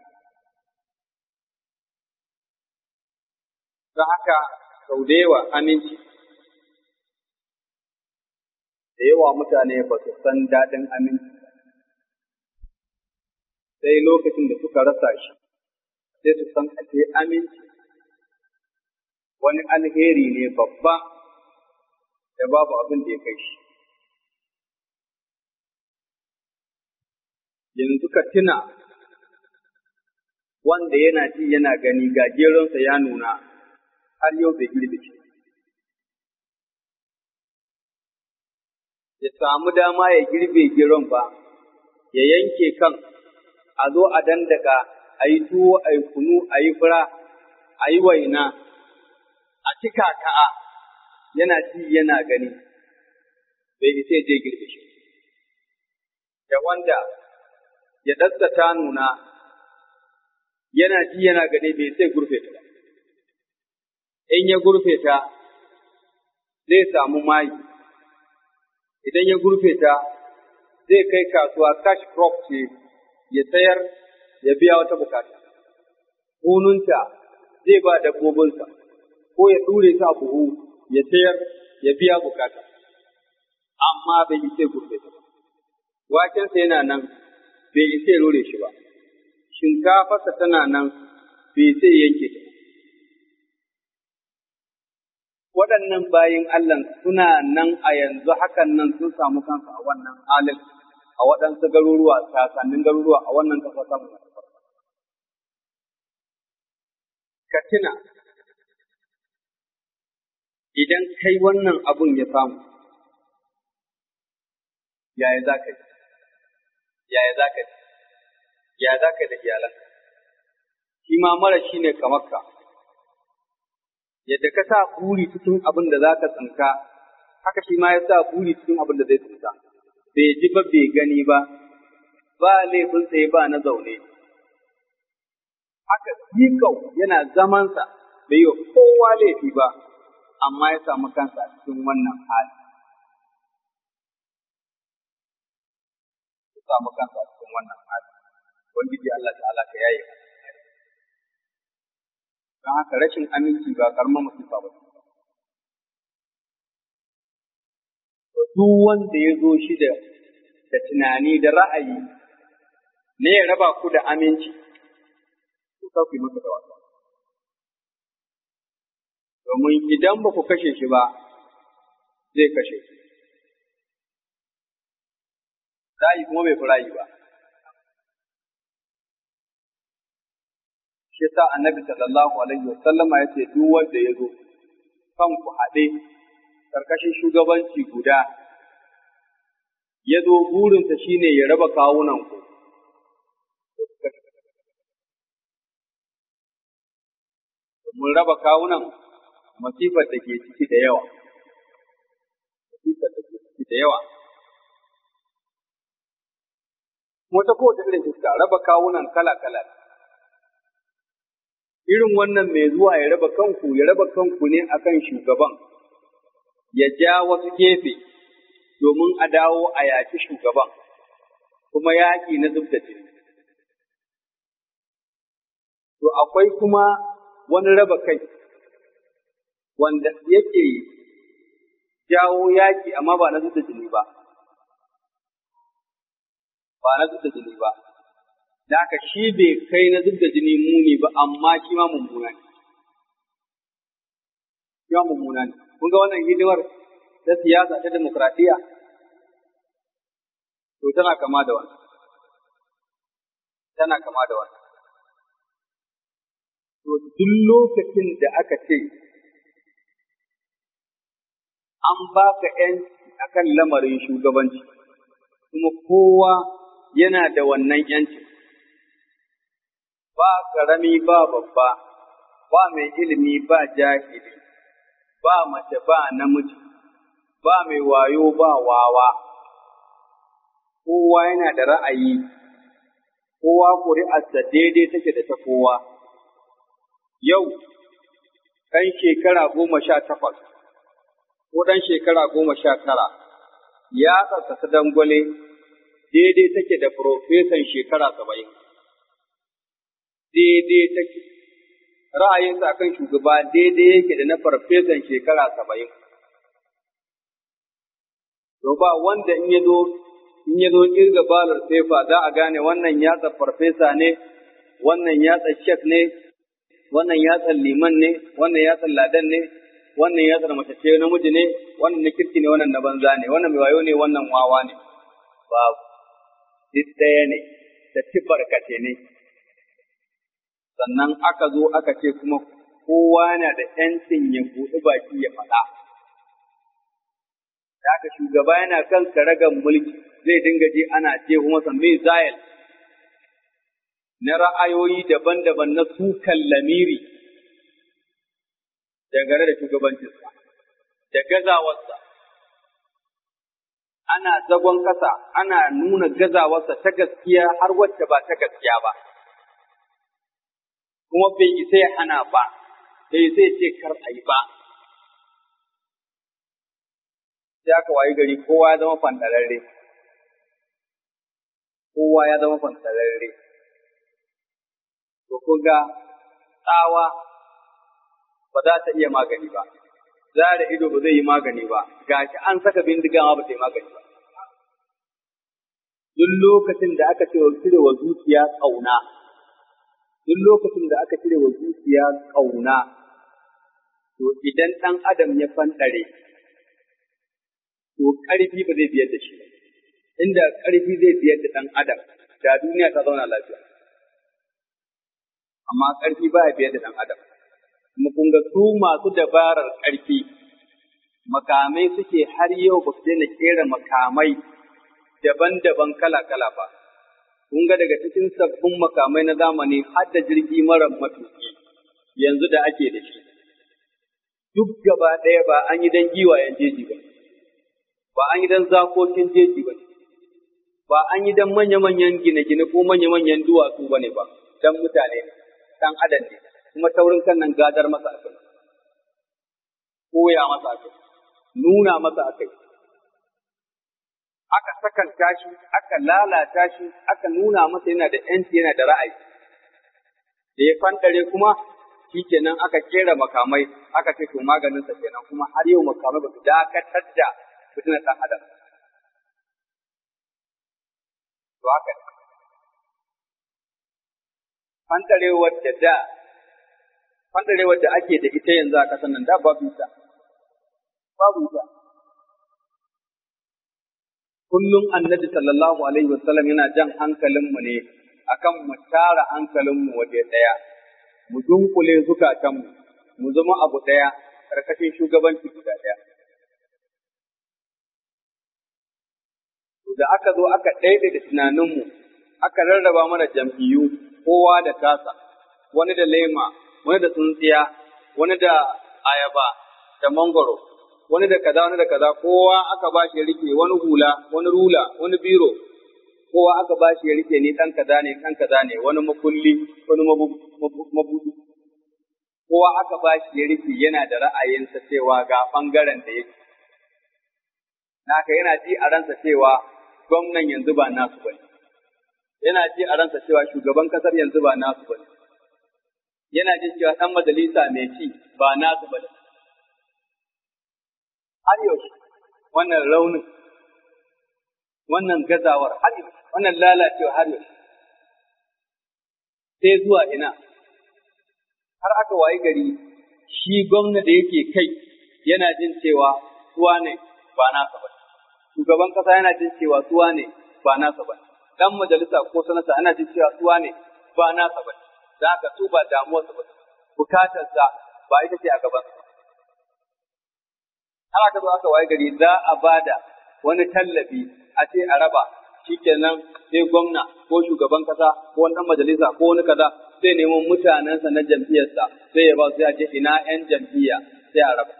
Don haka sau da yawa aminci da yawa mutane ba su san daɗin aminci sai lokacin da suka rasa shi sai su san ake aminci wani alheri ne babba da babu abin da ya kai shi yanzu ka tuna wanda yana ci yana gani ga geronsa ya nuna har yau bai girbe shi ya samu dama ya girbe geron ba ya yanke kan a zo a dandaka a yi tuwo a yi kunu a yi fura a yi waina a cika ka'a yana ci yana gani bai isa je girbe shi da wanda ya dasta ta nuna yana ji yana gani bai sai gurfe ta ba in ya gurfe ta zai samu mayi idan ya gurfe ta zai kai kasuwa cash crop ce ya sayar ya biya wata bukata hununta zai ba dabbobinsa ko ya ɗure ta buhu ya sayar ya biya bukata amma bai yi sai gurbe ta ba wakensa yana nan bai yi sai rure shi ba shinkafarsa tana nan bai sai yanke ta waɗannan bayin Allah suna nan a yanzu hakan nan sun samu kansu a wannan halin a waɗansu garuruwa sasannin garuruwa a wannan ƙasa samu ka tuna idan kai wannan abun ya samu yaya za ka yi yaya za ka yi yaya za ka yi da iyalanka shi ma mara shi ne kamar ka yadda ka sa buri cikin abin da za ka tsinka haka shi ma ya sa buri cikin abin da zai tsinka bai ji ba bai gani ba ba laifin tsaye ba na zaune haka zikau yana zamansa bai yi kowa laifi ba amma ya samu kansa a cikin wannan hali ya samu kansa a cikin wannan hali ubangiji Allah ta'ala ka yaye don haka rashin aminci ba karamar musifa ba duk wanda ya zo shi da da tunani da ra'ayi ne ya raba ku da aminci to ka ku yi masa da wasa domin idan ba ku kashe shi ba zai kashe shi rayi kuma bai fi rayi ba shi sa annabi sallallahu alaihi wasallama ya ce duk wanda ya zo kan ku haɗe karkashin shugabanci guda ya zo burinsa shine ya raba kawunan ku mun raba kawunan masifar da ke ciki da yawa masifar da ke ciki da yawa wata kowace irin iska raba kawunan kala-kala irin wannan mai zuwa ya raba kanku ya raba kanku ne akan shugaban ya ja wasu gefe domin a dawo a yaki shugaban kuma yaƙi na zub da jini to akwai kuma wani raba kai wanda yake jawo yaƙi amma ba na zub da jini ba ba na zub da jini ba da haka shi bai kai na zub da jini muni ba amma shi ma mummuna ne. Shi ma mummuna ne. Kun ga wannan hidimar ta siyasa ta demokradiyya? To tana kama da wannan. Tana kama da wannan. To duk lokacin da aka ce an baka ‘yanci akan lamarin shugabanci, kuma kowa yana da wannan ‘yancin. ba ƙarami ba babba, ba mai ilimi ba jahili, ba mace ba namiji, ba mai wayo ba wawa, kowa yana da ra'ayi, kowa ƙuri'arsa daidai take da ta kowa. Yau, ɗan shekara goma sha takwas, ko ɗan shekara goma sha tara, ya tsatsa ta dangwale daidai take da profesan shekara saba'in. daidai take, ra'ayinsa kan shugaba daidai yake da na farfesan shekara saba'in. To ba wanda in ya zo in ya zo kirga balar sefa za a gane wannan yatsa farfesa ne, wannan yatsa shek ne, wannan yatsa liman ne, wannan yatsa ladan ne, wannan yatsa mace ce namiji ne, wannan na kirki ne, wannan na banza ne, wannan mai wayo ne, wannan wawa ne. Babu, duk ɗaya ne, da barkace ne. sannan aka zo aka ce kuma kowa na da ‘yancin ya buɗi baki ya faɗa. Da aka shugaba yana kan karagan mulki zai dinga je ana ce masa mizayil na ra'ayoyi daban-daban na sukan lamiri dangane da shugabancinsa, da gazawarsa. Ana zagon ƙasa, ana nuna gazawarsa ta gaskiya har wacce ba ta gaskiya ba. Kuma bai isa ya hana ba, bai zai ce kar a yi ba. Sai aka wayi gari kowa ya zama fantararre. Kowa ya zama fantararre. To kun ga tsawa ba za ta iya magani ba, zara ido ba zai yi magani ba, gashi an saka bindiga ma ba ta yi magani ba. Duk lokacin da aka ce wa cire wa zuciya ƙauna, duk lokacin da aka cire wa zuciya ƙauna, to idan ɗan adam ya fanɗare, to ƙarfi ba zai biyar da shi ba. Inda ƙarfi zai biyar da ɗan adam, da duniya ta zauna lafiya. Amma ƙarfi ba ya biyar da ɗan adam. Kuma kun ga su masu dabarar ƙarfi, makamai suke har yau ba su daina ƙera makamai daban-daban kala-kala ba. Kun ga daga cikin sabbin makamai na zamani har da jirgi mara matuƙi yanzu da ake da shi. Duk gaba ɗaya ba an yi don giwayen jeji ba, ba an yi don zakokin jeji ba, ba an yi don manya-manyan gine-gine ko manya-manyan duwatsu ba ne ba, don mutane ne, ɗan adam ne, kuma taurin kan nan gadar masa akai, koya masa akai, nuna masa akai. aka sakanta shi, aka lalata shi, aka nuna masa yana da ‘yanci yana da ra'ayi. Da ya fantare kuma, shi kenan aka kera makamai, aka ce to maganinsa kenan kuma har yau makamai ba su dakatar da fitinar ɗan adam. To haka ne. Fantarewar da da, fantarewar da ake da ita yanzu a ƙasar nan da babu ita. Babu ita. kullum annabi sallallahu alaihi wasallam yana jan hankalinmu ne akan mu tara hankalinmu waje ɗaya, mu dunkule zukatanmu, mu zama abu ɗaya, karkashin shugabanci guda ɗaya. Da aka zo aka ɗaiɗaita tunaninmu, aka rarraba mana jam'iyyu, kowa da tasa, wani da lema, wani da tsuntsiya, wani da ayaba, da mangoro, wani da kaza wani da kaza kowa aka ba shi ya rike wani hula wani rula wani biro kowa aka ba shi ya rike ni dan kaza ne dan kaza ne wani makulli wani mabudu kowa aka ba shi ya rike yana da ra'ayinsa cewa ga bangaren da yake naka yana ji a ransa cewa gwamnan yanzu ba nasu bane yana ji a ransa cewa shugaban kasar yanzu ba nasu bane yana jin cewa dan majalisa mai ci ba nasu bane har yaushe wannan raunin wannan gazawar har yaushe wannan lalacewa har yaushe sai zuwa ina har aka wayi gari shi gwamna da yake kai yana jin cewa suwa ne ba nasa ba shugaban kasa yana jin cewa suwa ne ba nasa ba dan majalisa ko sanata ana jin cewa suwa ne ba nasa ba da haka su ba damuwarsa ba bukatarsa ba ita ce a gabansa ba har aka zo aka waye gari za a bada wani tallafi a ce a raba shikenan sai gwamna ko shugaban kasa ko wani majalisa ko wani kaza sai neman mutanensa na jam'iyyarsa sai ya ba su ya ce ina yan jam'iyya sai a raba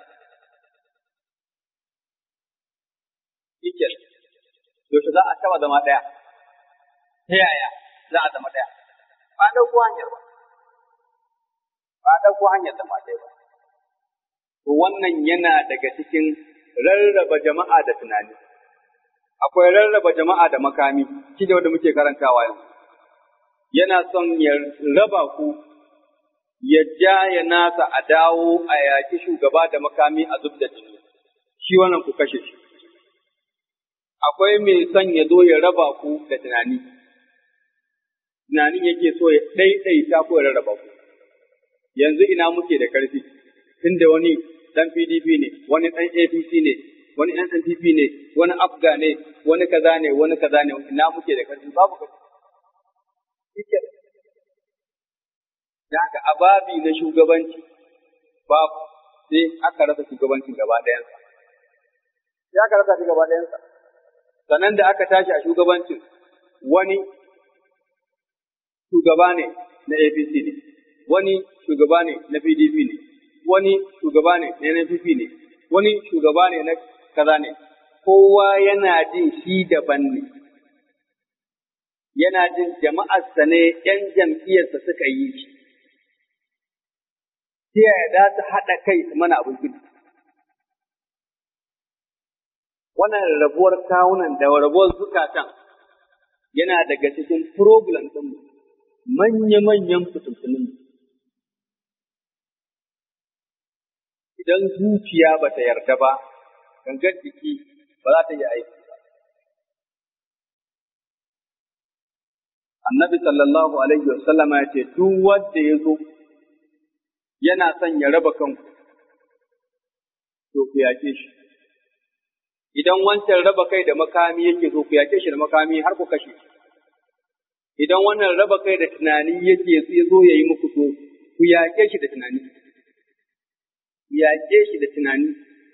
shikel yaushe za a taba zama ɗaya ta yaya za a zama ɗaya ba a ɗauko hanyar ba ba a ɗauko hanyar zama ɗaya ba to wannan yana daga cikin rarraba jama'a da tunani. Akwai rarraba jama'a da makami, shi da wanda muke karantawa yanzu. Yana son ya raba ku, ya ja ya nasa a dawo a yaƙi shugaba da makami a zub da jini, shi wannan ku kashe shi. Akwai mai son ya zo ya raba ku da tunani, tunanin yake so ya ɗaiɗaita ko ya rarraba ku. Yanzu ina muke da ƙarfi, tunda wani dan PDP ne, wani dan APC ne, wani ɗan NPP ne, wani Afga ne, wani kaza ne, wani kaza ne, ina muke da karfi babu karfi. Shike. Da haka a babi na shugabanci babu sai aka rasa shugabancin gaba ɗayansa. Sai aka rasa shi gaba ɗayansa. Sannan da aka tashi a shugabancin wani shugaba ne na APC ne, wani shugaba ne na PDP ne, wani shugaba ne na NPP ne, wani shugaba ne na kaza ne, kowa yana jin shi daban ne. Yana jin jama'arsa ne ‘yan jam'iyyarsa suka yi shi. Ta yaya za su haɗa kai su mana abin gudu? Wannan rabuwar kawunan da rabuwar zukatan yana daga cikin problem ɗinmu. manya-manyan fitintunin idan zuciya ba ta yarda ba, gangar jiki ba za ta yi aiki ba. Annabi sallallahu Alaihi wasallama ya ce, Duk wanda ya zo yana son ya raba kanku, to ku yake shi. Idan wancan raba kai da makami yake so ku yake shi da makami har ku kashe shi. idan wannan raba kai da tunani yake ya zo ya yi muku to ku yaƙe shi da tunani. Ku yaƙe shi da tunani.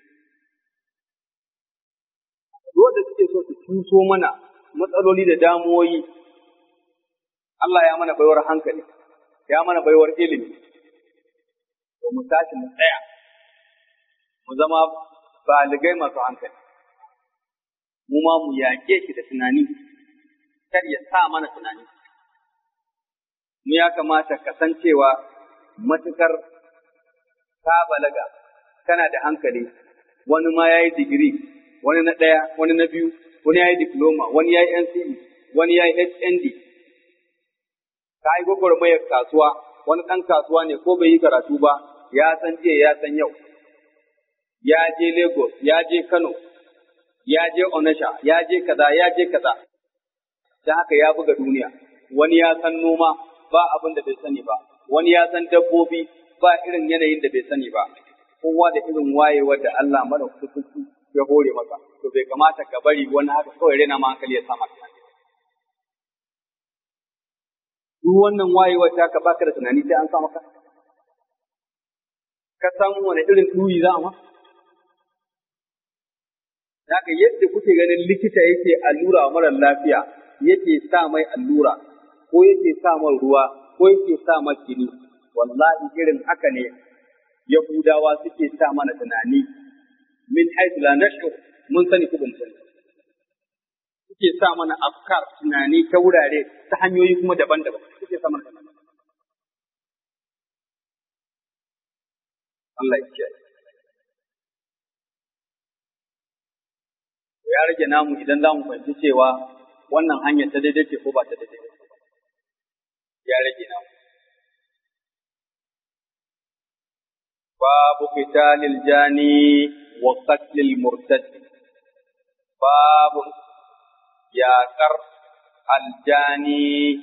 Wanda suke so su cuso mana matsaloli da damuwoyi, Allah ya mana baiwar hankali, ya mana baiwar ilimi, to mu tashi mu tsaya, mu zama baligai masu hankali, mu ma mu yaƙe shi da tunani, kar ya sa mana tunani. mu ya kamata kasancewa matukar ka balaga kana da hankali wani ma ya yi digiri wani na ɗaya wani na biyu wani ya yi diploma wani ya yi NCE wani ya yi HND ka yi gwagwarmayar kasuwa wani ɗan kasuwa ne ko bai yi karatu ba ya san jiya ya san yau ya je Lagos ya je Kano ya je Onitsha ya je kaza ya je kaza don haka ya buga duniya wani ya san noma ba abin da bai sani ba, wani ya san dabbobi ba irin yanayin da bai sani ba, kowa da irin wayewar da Allah mara kusurci ya hore masa, to bai kamata ka bari wani haka kawai rena ma hankali ya sa maka. Duk wannan wayewar ta ka baka da tunani sai an sa maka. Ka san wani irin ɗuri za a ma? Haka yadda kuke ganin likita yake allura wa marar lafiya yake sa mai allura ko yake sa man ruwa ko yake sa man jini wallahi irin haka ne yahudawa suke sa mana tunani min haythu la nashur mun sani ko sani suke sa mana afkar tunani ta wurare ta hanyoyi kuma daban-daban suke sa mana tunani Allah ya kiyaye ya rage namu idan za mu fahimci cewa wannan hanyar ta daidai ce ko ba ta daidai ba ya rage namu. Babu qitalil jani wa qatlil murtad babu yaƙar aljani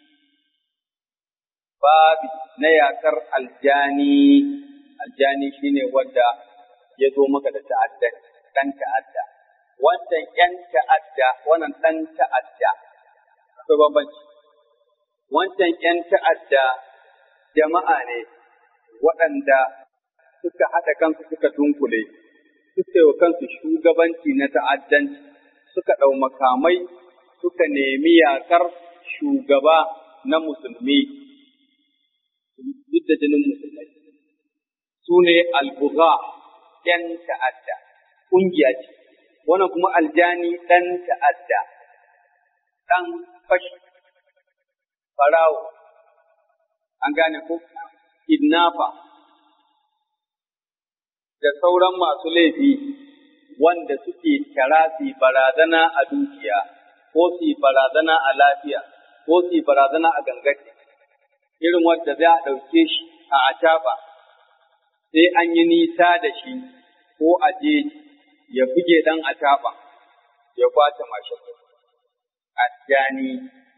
babi na yaƙar aljani aljani shine wanda ya zo maka da ta'adda ɗan ta'adda wancan ƴan ta'adda wannan ɗan ta'adda akwai bambanci wancan ƴan ta'adda jama'a ne waɗanda suka haɗa kansu suka dunkule suka yi wa kansu shugabanci na ta'addanci suka ɗau makamai suka nemi yaƙar shugaba na musulmi duk da jinin musulmai su ne albuga ‘yan ta'adda ƙungiya ce wannan kuma aljani ɗan ta'adda ɗan fashi farawo an gane ko kidnapper da sauran masu laifi wanda suke tara su barazana a dukiya ko su barazana a lafiya ko su barazana a gangace irin wanda za a ɗauke shi a acaba sai an yi nisa da shi ko a je ya buge ɗan acaba ya kwace mashin ajani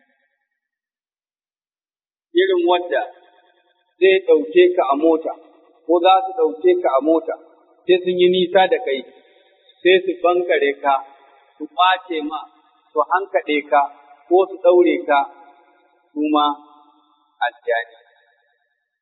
irin wadda zai ɗauke ka a mota ko za su ɗauke ka a mota sai sun yi nisa da kai sai su bankare ka su ƙwace ma su hankaɗe ka ko su ɗaure ka su ma aljani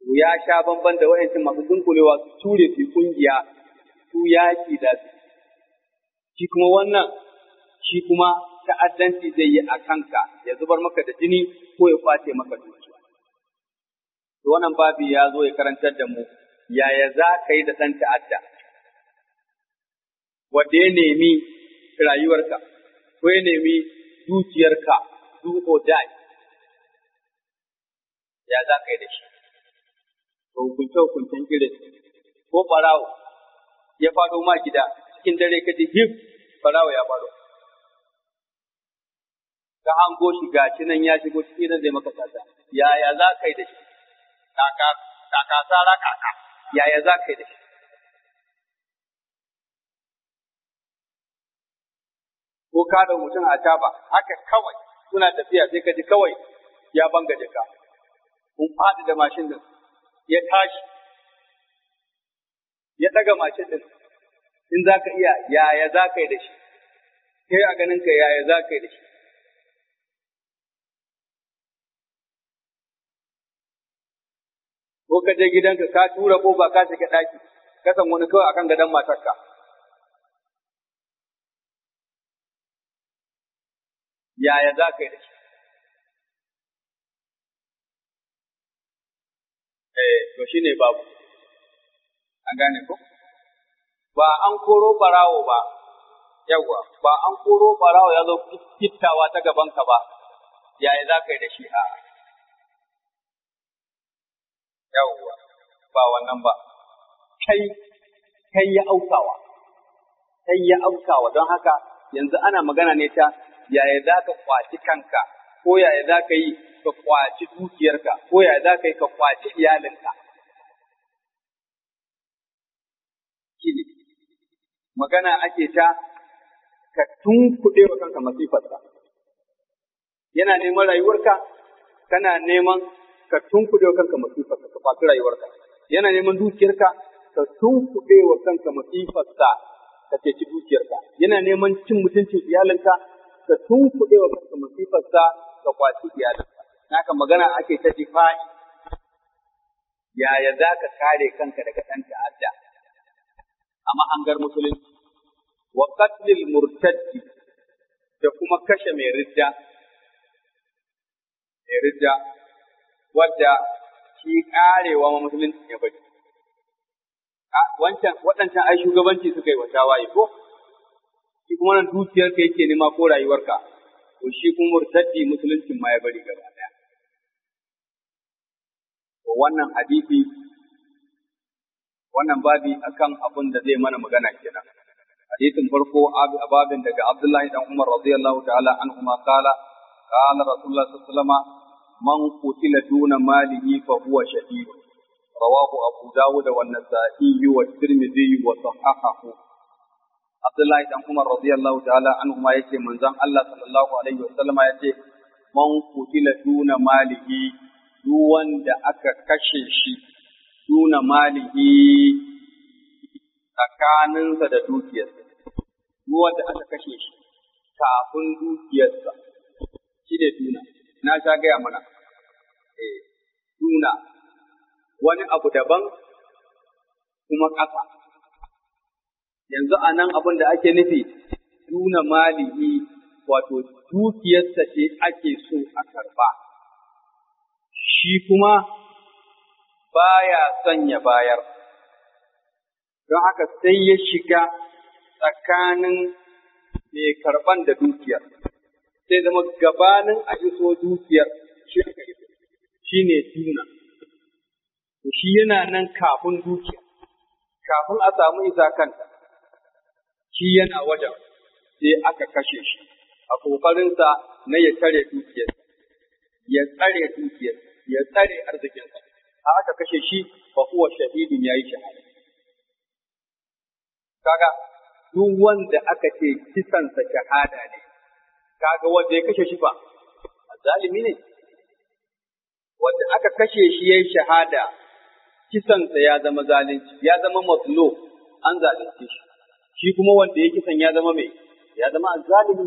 ya sha bamban da wa'ancin masu dunkulewa su ture su kungiya su yaki da su shi kuma wannan shi kuma ta'addanci zai yi a kanka ya zubar maka da jini ko ya kwace maka dukiya to wannan babi ya zo ya karantar da mu yaya za ka yi da ɗan ta'adda wanda ya nemi rayuwarka ko ya nemi dukiyarka do or die ya za ka yi da shi to hukunce hukuncen irin ko ɓarawo ya faɗo ma gida cikin dare ka ji hif ɓarawo ya faɗo ka hango shi gashi nan ya shigo cikin nan zai maka sata yaya za ka yi da shi kaka kaka sara kaka yaya za ka yi da shi ko ka da mutum a taba haka kawai suna tafiya sai ka ji kawai ya banga jaka kun faɗi da mashin din ya tashi ya ɗaga mashin din in za ka iya yaya za ka yi da shi kai a ganin ka yaya za ka yi da shi ko ka je gidanka ka tura ko ba ka shiga ɗaki ka san wani kawai akan gadon matarka yaya za ka yi da shi eh to shine babu an gane ko ba an koro barawo ba yawa ba an koro barawo ya zo fittawa ta gabanka ba yaya za ka yi da shi a yawwa ba wannan ba kai kai ya aukawa kai ya aukawa don haka yanzu ana magana ne ta yaya za ka kwaci kanka ko yaya za ka yi ka kwaci dukiyarka ko yaya za ka yi ka kwaci iyalinka shine magana ake ta ka tunkuɗe wa kanka masifarsa yana neman rayuwarka kana neman ka tunkuɗe wa kanka masifarsa ka kwaci rayuwarka yana neman dukiyarka ka tunkuɗe wa kanka masifarsa ka ceci dukiyarka yana neman cin mutuncin iyalinka ka tunkuɗe wa kanka masifarsa ka kwaci iyalinka naka magana ake ta difa'i yaya za ka kare kanka daga ɗan ta'adda a mahangar musulunci wa qatlil murtaddi da kuma kashe mai ridda mai ridda wadda shi karewa ma musulunci ya bari wancan waɗancan ai shugabanci suka yi wa tawaye ko shi kuma nan dukiyarka yake nema ko rayuwarka to shi kuma murtaddi musuluncin ma ya bari gaba ɗaya to wannan hadisi wannan babi akan abin da zai mana magana kenan hadisin farko a babin daga Abdullahi dan Umar radiyallahu ta'ala anhu ma qala qala Rasulullah sallallahu alaihi wasallam man qutila duna malihi fa huwa shahid rawahu Abu Dawud wa Nasa'i wa Tirmidhi wa sahahahu Abdullahi dan Umar radiyallahu ta'ala anhu ma yace manzon Allah sallallahu alaihi wasallam yace man qutila duna malihi duk wanda aka kashe shi duna malihi tsakaninsa da dukiyarsa, duk wanda aka kashe shi kafin dukiyarsa shi ne duna, na sha gaya mana, eh, duna wani abu daban kuma ƙasa. Yanzu a nan abin da ake nufi duna malihi wato dukiyarsa ce ake so a karba, shi kuma baya son ya bayar, don haka sai ya shiga tsakanin mai karban da dukiyar, sai zama gabanin a iso dukiyar shi aka iso, shi ne duna. Shi yana nan kafin dukiya, kafin a samu isa kanta, shi yana wajen sai aka kashe shi a ƙoƙarinsa na ya tare dukiyar, ya tsare dukiyar, ya tsare arzikinsa. a aka kashe shi fa huwa shahidun yayi shahada kaga duk wanda aka ce kisansa shahada ne kaga wanda ya kashe shi fa zalimi ne wanda aka kashe shi yayi shahada kisansa ya zama zalunci ya zama mazlo an zalunce shi shi kuma wanda ya kisan ya zama mai ya zama zalimi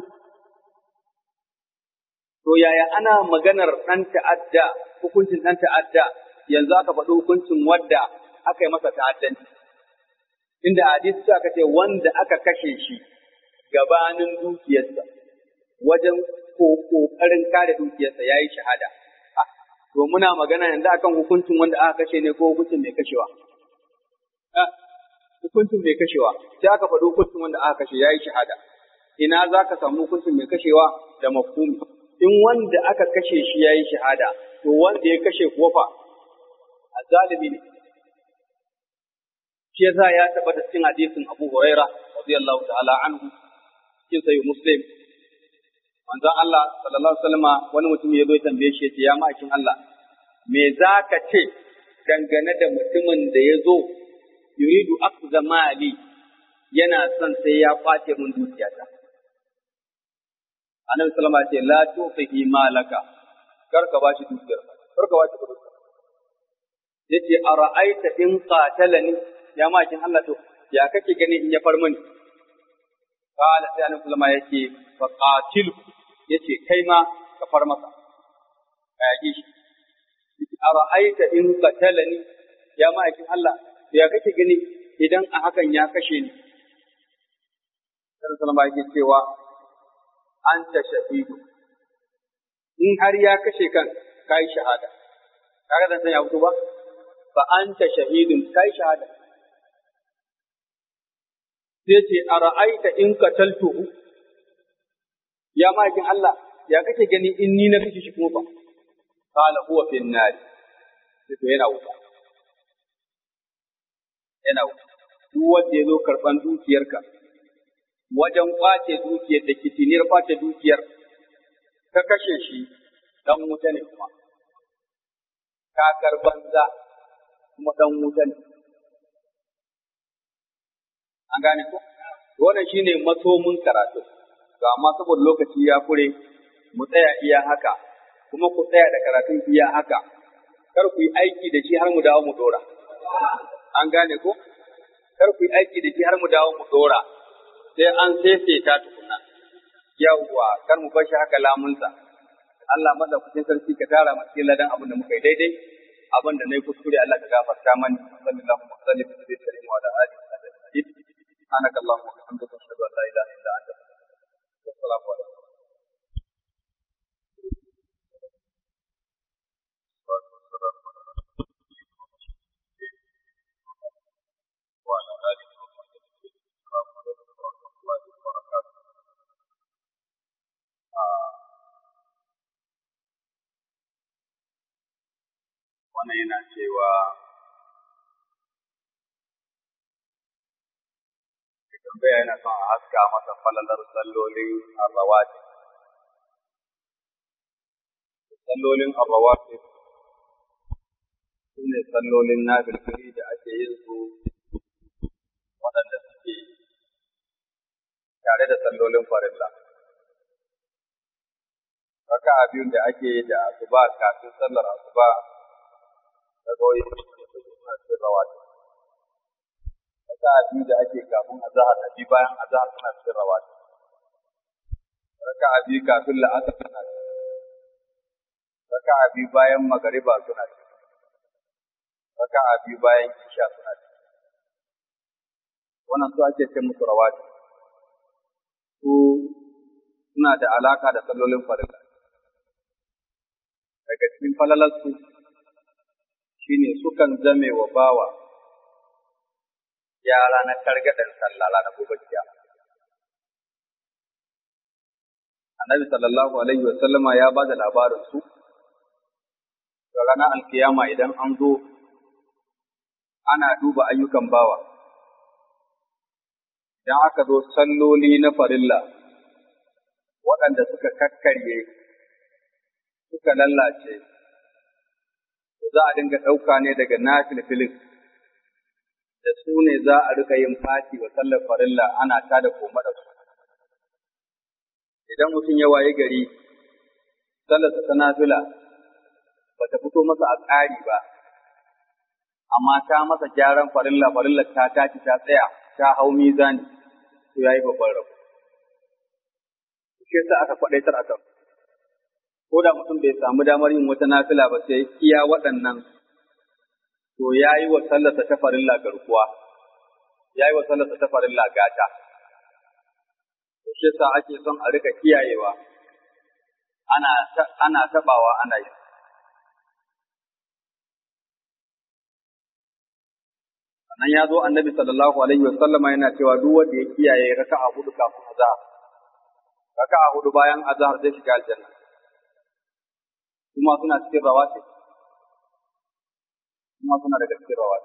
to yaya ana maganar ɗan ta'adda hukuncin ɗan ta'adda yanzu aka faɗi hukuncin wadda aka yi masa ta'addanci inda hadisi sai aka ce wanda aka kashe shi gabanin dukiyarsa wajen kokarin kare dukiyarsa ya yi shahada to muna magana yanzu akan hukuncin wanda aka kashe ne ko hukuncin mai kashewa hukuncin mai kashewa sai aka faɗi hukuncin wanda aka kashe ya yi shahada ina za ka samu hukuncin mai kashewa da mafhumi in wanda aka kashe shi ya yi shahada to wanda ya kashe kuwa fa a zalimi ne shi yasa ya tabbata cikin hadisin Abu Huraira radiyallahu ta'ala anhu cikin sahih Muslim manzon Allah sallallahu alaihi wasallama wani mutum ya zo ya tambaye shi ya ce ya ma'aikin Allah me za ka ce dangane da mutumin da ya zo yuridu akza mali yana son sai ya kwace mun dukiyata annabi sallama ce la tufihi malaka kar ka bashi dukiyar kar ka bashi kudin yace ara'aita in qatalani ya makin Allah to ya kake gani in ya far mani qala sai annabi sallama yace fa qatil yace kai ma ka far masa ka yaki shi yace ara'aita in qatalani ya makin Allah ya kake gani idan a hakan ya kashe ni Sallallahu sallama yake cewa anta shahidu in har ya kashe kan kai shahada kaga dan san ya fito ba fa anta shahidun kai shahada sai ce ara'aita in qataltuhu ya makin Allah ya kake gani in ni na kashe shi kuma fa qala huwa fi an-nar sai to yana wuta yana wuta duk wanda ya zo karban dukiyarka wajen kwace dukiyar da kitiniyar kwace dukiyar ka kashe shi dan wuta ne kuma kakar banza kuma dan wuta ne an gane ko wannan shine masomin karatu to amma saboda lokaci ya kure mu tsaya iya haka kuma ku tsaya da karatun iya haka kar ku yi aiki da shi har mu dawo mu dora an gane ko kar ku yi aiki da shi har mu dawo mu dora sai an ta tukuna yawwa kar mu bar shi haka lamunsa Allah madaukakin sarki ka tara mu cikin ladan abin da muka yi daidai abin da nayi kuskure Allah ka gafarta mani sallallahu alaihi wa sallam wa ala alihi wa sahbihi سبحانك اللهم وبحمدك اشهد ان لا اله الا انت والسلام عليكم وعلى اله وصحبه السلام عليكم ورحمه الله وبركاته wannan yana cewa tambaya yana son a haska masa falalar sallolin arrawati. Sallolin arrawati su ne sallolin na bilkiri da ake yin su waɗanda suke tare da sallolin farilla. Raka biyun da ake yi da asuba kafin sallar asuba da goyi suna cikin rawati. raka'a biyu da ake kafin azahar da biyu bayan azahar suna cikin rawati raka'a biyu kafin la'asar suna cikin raka'a biyu bayan magariba suna cikin raka'a biyu bayan isha suna cikin wannan su ake ce musu rawati su suna da alaka da sallolin farilla daga cikin falalarsu shine sukan zame wa bawa yara na targaɗin sallah na gobe kiyama. Annabi sallallahu alaihi wa sallama ya ba da labarin su ga ranar alkiyama idan an zo ana duba ayyukan bawa. Idan aka zo salloli na farilla waɗanda suka kakkarye suka lallace, za a dinga ɗauka ne daga nafilfilin da su ne za a rika yin fati wa sallar farilla ana ta da koma da su. Idan mutum ya waye gari, sallarsa ta nafila ba ta fito masa a tsari ba, amma ta masa gyaran farilla farilla ta tashi ta tsaya ta hau mizani, to ya yi babban rabu. Shi yasa aka kwaɗaitar a kan. Ko da mutum bai samu damar yin wata nafila ba sai iya waɗannan to ya yi wa sallarsa ta farilla garkuwa, ya yi wa sallarsa ta farilla gata. Shi sa ake son a rika kiyayewa, ana, ana taɓawa ana yi. Sannan ya zo annabi sallallahu alaihi wa sallama yana cewa duk wanda ya kiyaye raka'a hudu kafin azhar, raka'a hudu bayan azhar zai shiga aljanna. Kuma suna cikin rawatib. kuma suna daga cikin rawa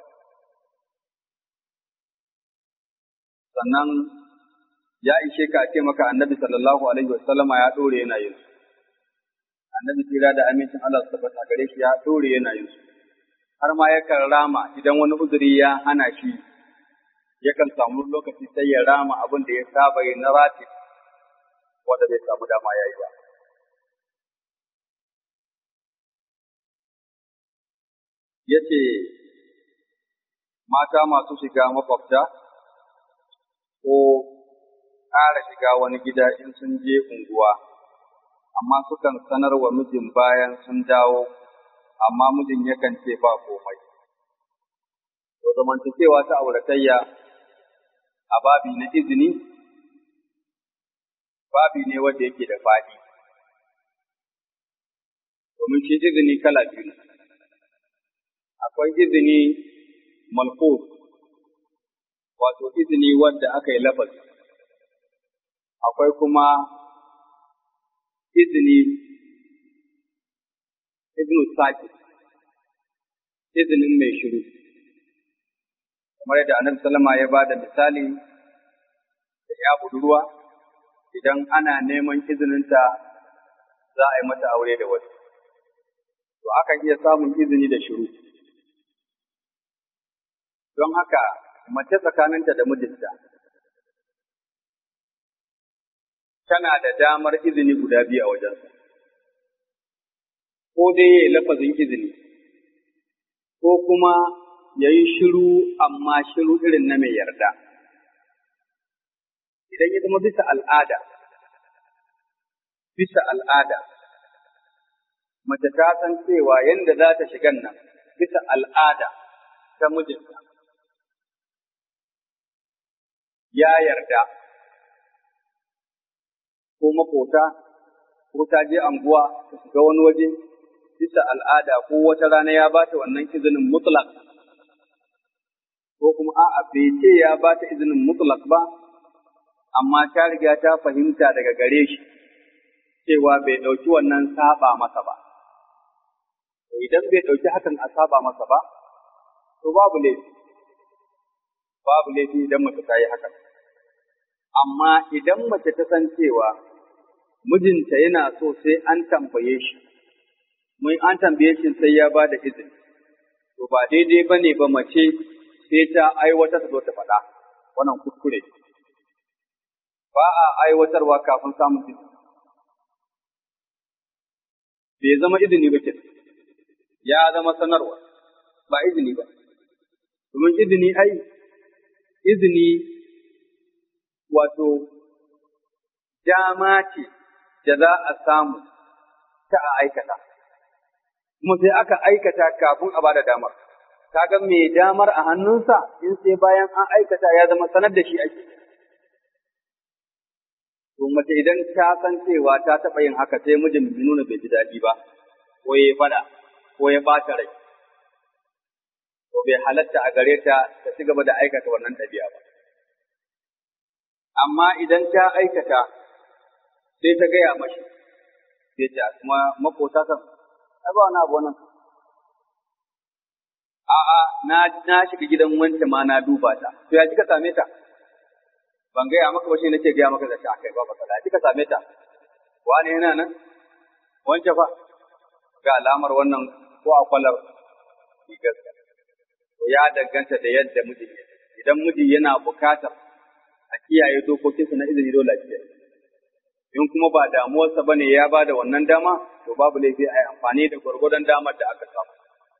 sannan ya ishe ka ce maka annabi sallallahu alaihi wasallama ya dore yana yin su annabi tira da amincin Allah su tabbata gare shi ya dore yana yin su har ma yakan rama idan wani uzuri ya hana shi yakan samu lokaci sai ya rama abin da ya saba yi na rati wanda bai samu dama ya yi ba ya ce mata masu shiga makwabta ko ƙara shiga wani gida in sun je unguwa, amma sukan sanar wa mijin bayan sun dawo, amma mijin yakan ce ba komai. To zamantakewa ta auratayya a babi na izini, babi ne wanda yake da faɗi. Domin shi izini kala biyu ne. akwai izini malfuz wato izini wanda aka yi lafazi akwai kuma izini izinu saki izinin mai shiru kamar yadda annabi sallama ya ba da misali da ya budurwa idan ana neman izininta za a yi mata aure da wasu to akan iya samun izini da shiru don haka mace tsakaninta da mijinta tana da damar izini guda biyu a wajensa, ko dai ya yi lafazin izini, ko kuma ya yi shiru amma shiru irin na mai yarda. Idan ya zama bisa al'ada, bisa al'ada, mace ta san cewa yadda za ta shigan nan bisa al'ada ta mijinta. ya yarda ko makota ko ta je anguwa ta shiga wani waje bisa al'ada ko wata rana ya bata wannan izinin mutlak ko kuma a'a bai ce ya bata izinin mutlak ba amma ta riga ta fahimta daga gare shi cewa bai ɗauki wannan saba masa ba idan bai ɗauki hakan a saba masa ba to babu laifi babu laifi idan mace ta yi hakan. Amma idan mace ta san cewa mijinta yana so sai an tambaye shi, mun an tambaye shi sai ya ba da izini, to ba daidai ba ne ba mace sai ta aiwatar zo ta faɗa, wannan kuskure. Ba a aiwatarwa kafin samun izini. Bai zama izini ba ke, ya zama sanarwa, ba izini ba. Domin izini ai izini wato dama ce da za a samu ta a aikata, kuma sai aka aikata kafin a bada damar. Kaga mai damar a hannunsa in sai bayan an aikata ya zama sanar da shi ake. To mace idan ta san cewa ta taɓa yin haka sai mijin bai nuna bai ji daɗi ba, ko ya faɗa, ko ya ɓata rai. To bai halatta a gare ta ta ci gaba da aikata wannan ɗabi'a ba. Amma idan ta aikata sai ta gaya mashi, sai ta kuma makota kan, ai ba wani abu wannan. A'a, na na shiga gidan wance ma na duba ta, to ya kika same ta? Ban gaya maka ba shi nake gaya maka da ta kai ba matsala, ya kika same ta? Wani yana nan? Wance fa? Ga alamar wannan ko a kwalar rigarsa. To ya danganta da yadda miji idan miji yana bukatar a kiyaye dokokinsa na izini dole a kiyaye. in kuma ba damuwarsa bane ya ba da wannan dama to babu laifi a yi amfani da gwargwadon damar da aka samu.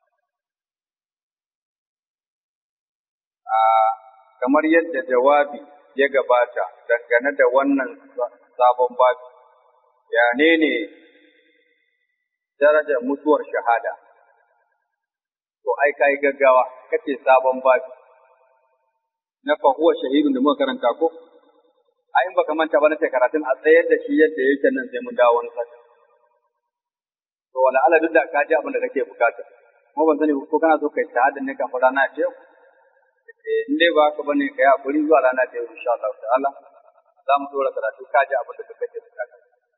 kamar yadda jawabi ya gabata dangane da wannan sabon babi, ya ne ne darajar mutuwar shahada. to ai kai gaggawa kace sabon babi na fa huwa shahidun da muka karanta ko ai in baka manta ba na karatun a tsayar da shi yadda yake nan sai mun dawo wani sata to wala ala duk da ka ji abin da kake bukata kuma ban sani ko kana so kai shahada ne kafin rana ce in dai ba ka bane kai hakuri zuwa rana ce insha Allah ta'ala za mu dora karatu ka ji abin da kake bukata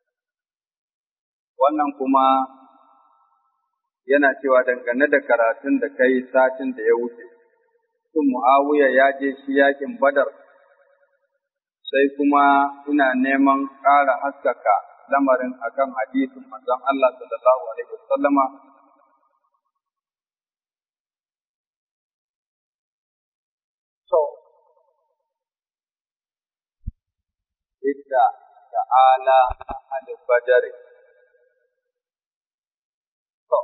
wannan kuma yana cewa dangane da karatun da kai satin da ya wuce sun Muawiya ya je shi yakin Badar sai kuma ina neman ƙara haskaka lamarin akan hadisin manzon Allah sallallahu alaihi wasallama so idda ta'ala al-badr so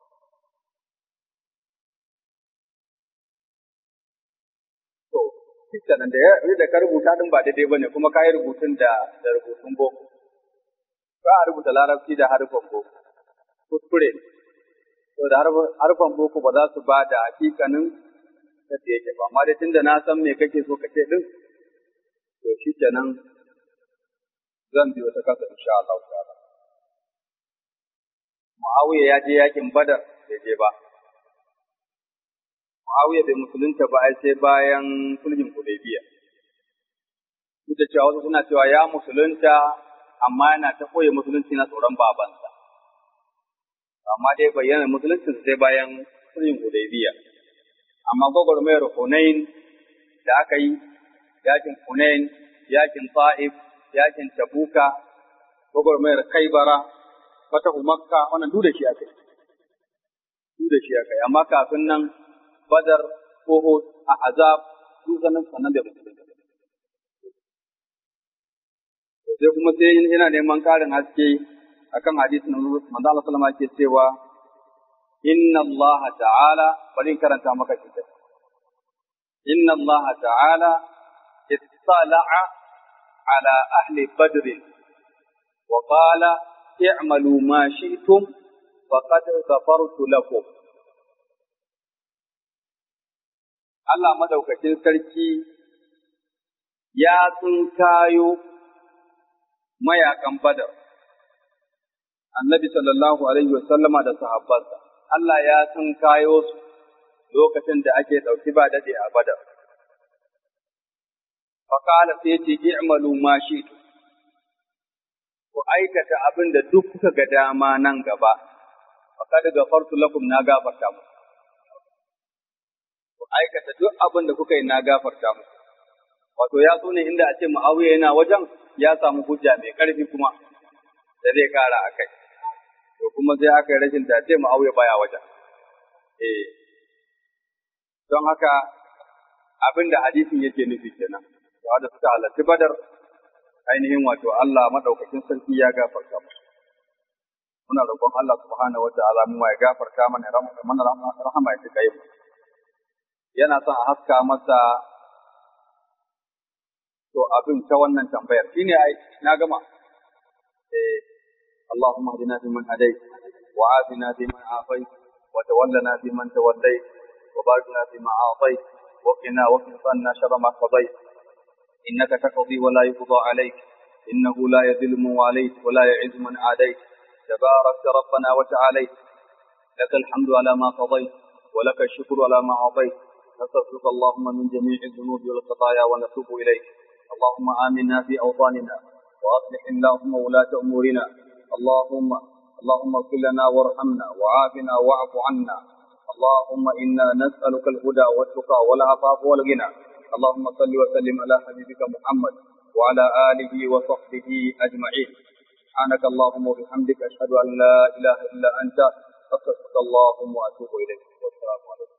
so nan da ya da ka rubuta din ba daidai bane kuma ka yi rubutun da da rubutun boko ba a rubuta larabci da harfan boko kuskure to da harfan boko ba za su ba da hakikanin yadda yake ba amma dai tunda na san me kake so ka ce din to shi kenan zan biyo ta kasa insha Allah ta'ala Muawiya ya je yakin Badar bai je ba Muawiya bai musulunta ba ai sai bayan sulhin Hudaybiya duk da cewa wasu suna cewa ya musulunta amma yana ta koyi musulunci na tsoron babansa amma dai bayyana musulunci sai bayan sulhin Hudaybiya amma gwagwarmayar Hunain da aka yi yakin Hunain yakin Ta'if yakin Tabuka gwagwarmayar Kaibara fatahu Makka wannan duk da shi aka yi duk da shi aka yi amma kafin nan Badar, Uhud, Ahzab, su sanin sannan da musulunci. Sai kuma sai yana neman ƙarin haske akan hadisin manzo Allah sallama ke cewa inna Allah ta'ala bari karanta maka shi inna Allah ta'ala ittala'a ala ahli badr wa qala i'malu ma shi'tum faqad ghafartu lakum Allah madaukakin sarki ya tsinkayo mayakan badar, annabi sallallahu Alaihi wasallama da sahabbansa, Allah ya tsinkayo su lokacin da ake ɗauki ba daɗe a badar. Fakala sai ce i'malu ma shi ku aikata abin da duk kuka ga dama nan gaba, faƙad gafartu lakum na gafarta muku. aikata duk abin da kuka yi na gafarta muku. Wato ya so ne inda a ce Muawiya yana wajen ya samu hujja mai ƙarfi kuma da zai kara a kai. To kuma sai aka yi rashin dace Muawiya baya wajen. Eh. Don haka abin da hadisin yake nufi kenan. Da wanda suka halarci Badar ainihin wato Allah madaukakin sarki ya gafarta musu. Muna roƙon Allah subhanahu wa ta'ala mu ya gafarta mana rahama ya tuka yi mu. yana son a haska masa to abin ta wannan tambayar shine ai na gama eh Allahumma hadina fi man hadayt wa afina fi man afayt wa tawallana fi man tawallayt wa barik lana fi ma atayt wa qina wa qina sharra ma qadayt innaka taqdi wa la yuqda alayk innahu la yadhillu man walayt wa la yu'izzu man adayt تبارك ربنا وتعاليت لك الحمد على ما قضيت ولك الشكر على ما أعطيت نستغفرك اللهم من جميع الذنوب والخطايا ونتوب إليك اللهم آمنا في أوطاننا وأصلح اللهم ولاة أمورنا اللهم اللهم اغفر لنا وارحمنا وعافنا واعف عنا اللهم إنا نسألك الهدى والتقى والعفاف والغنى اللهم صل وسلم على حبيبك محمد وعلى آله وصحبه أجمعين سبحانك اللهم وبحمدك أشهد أن لا إله إلا أنت أستغفرك اللهم وأتوب إليك والسلام عليكم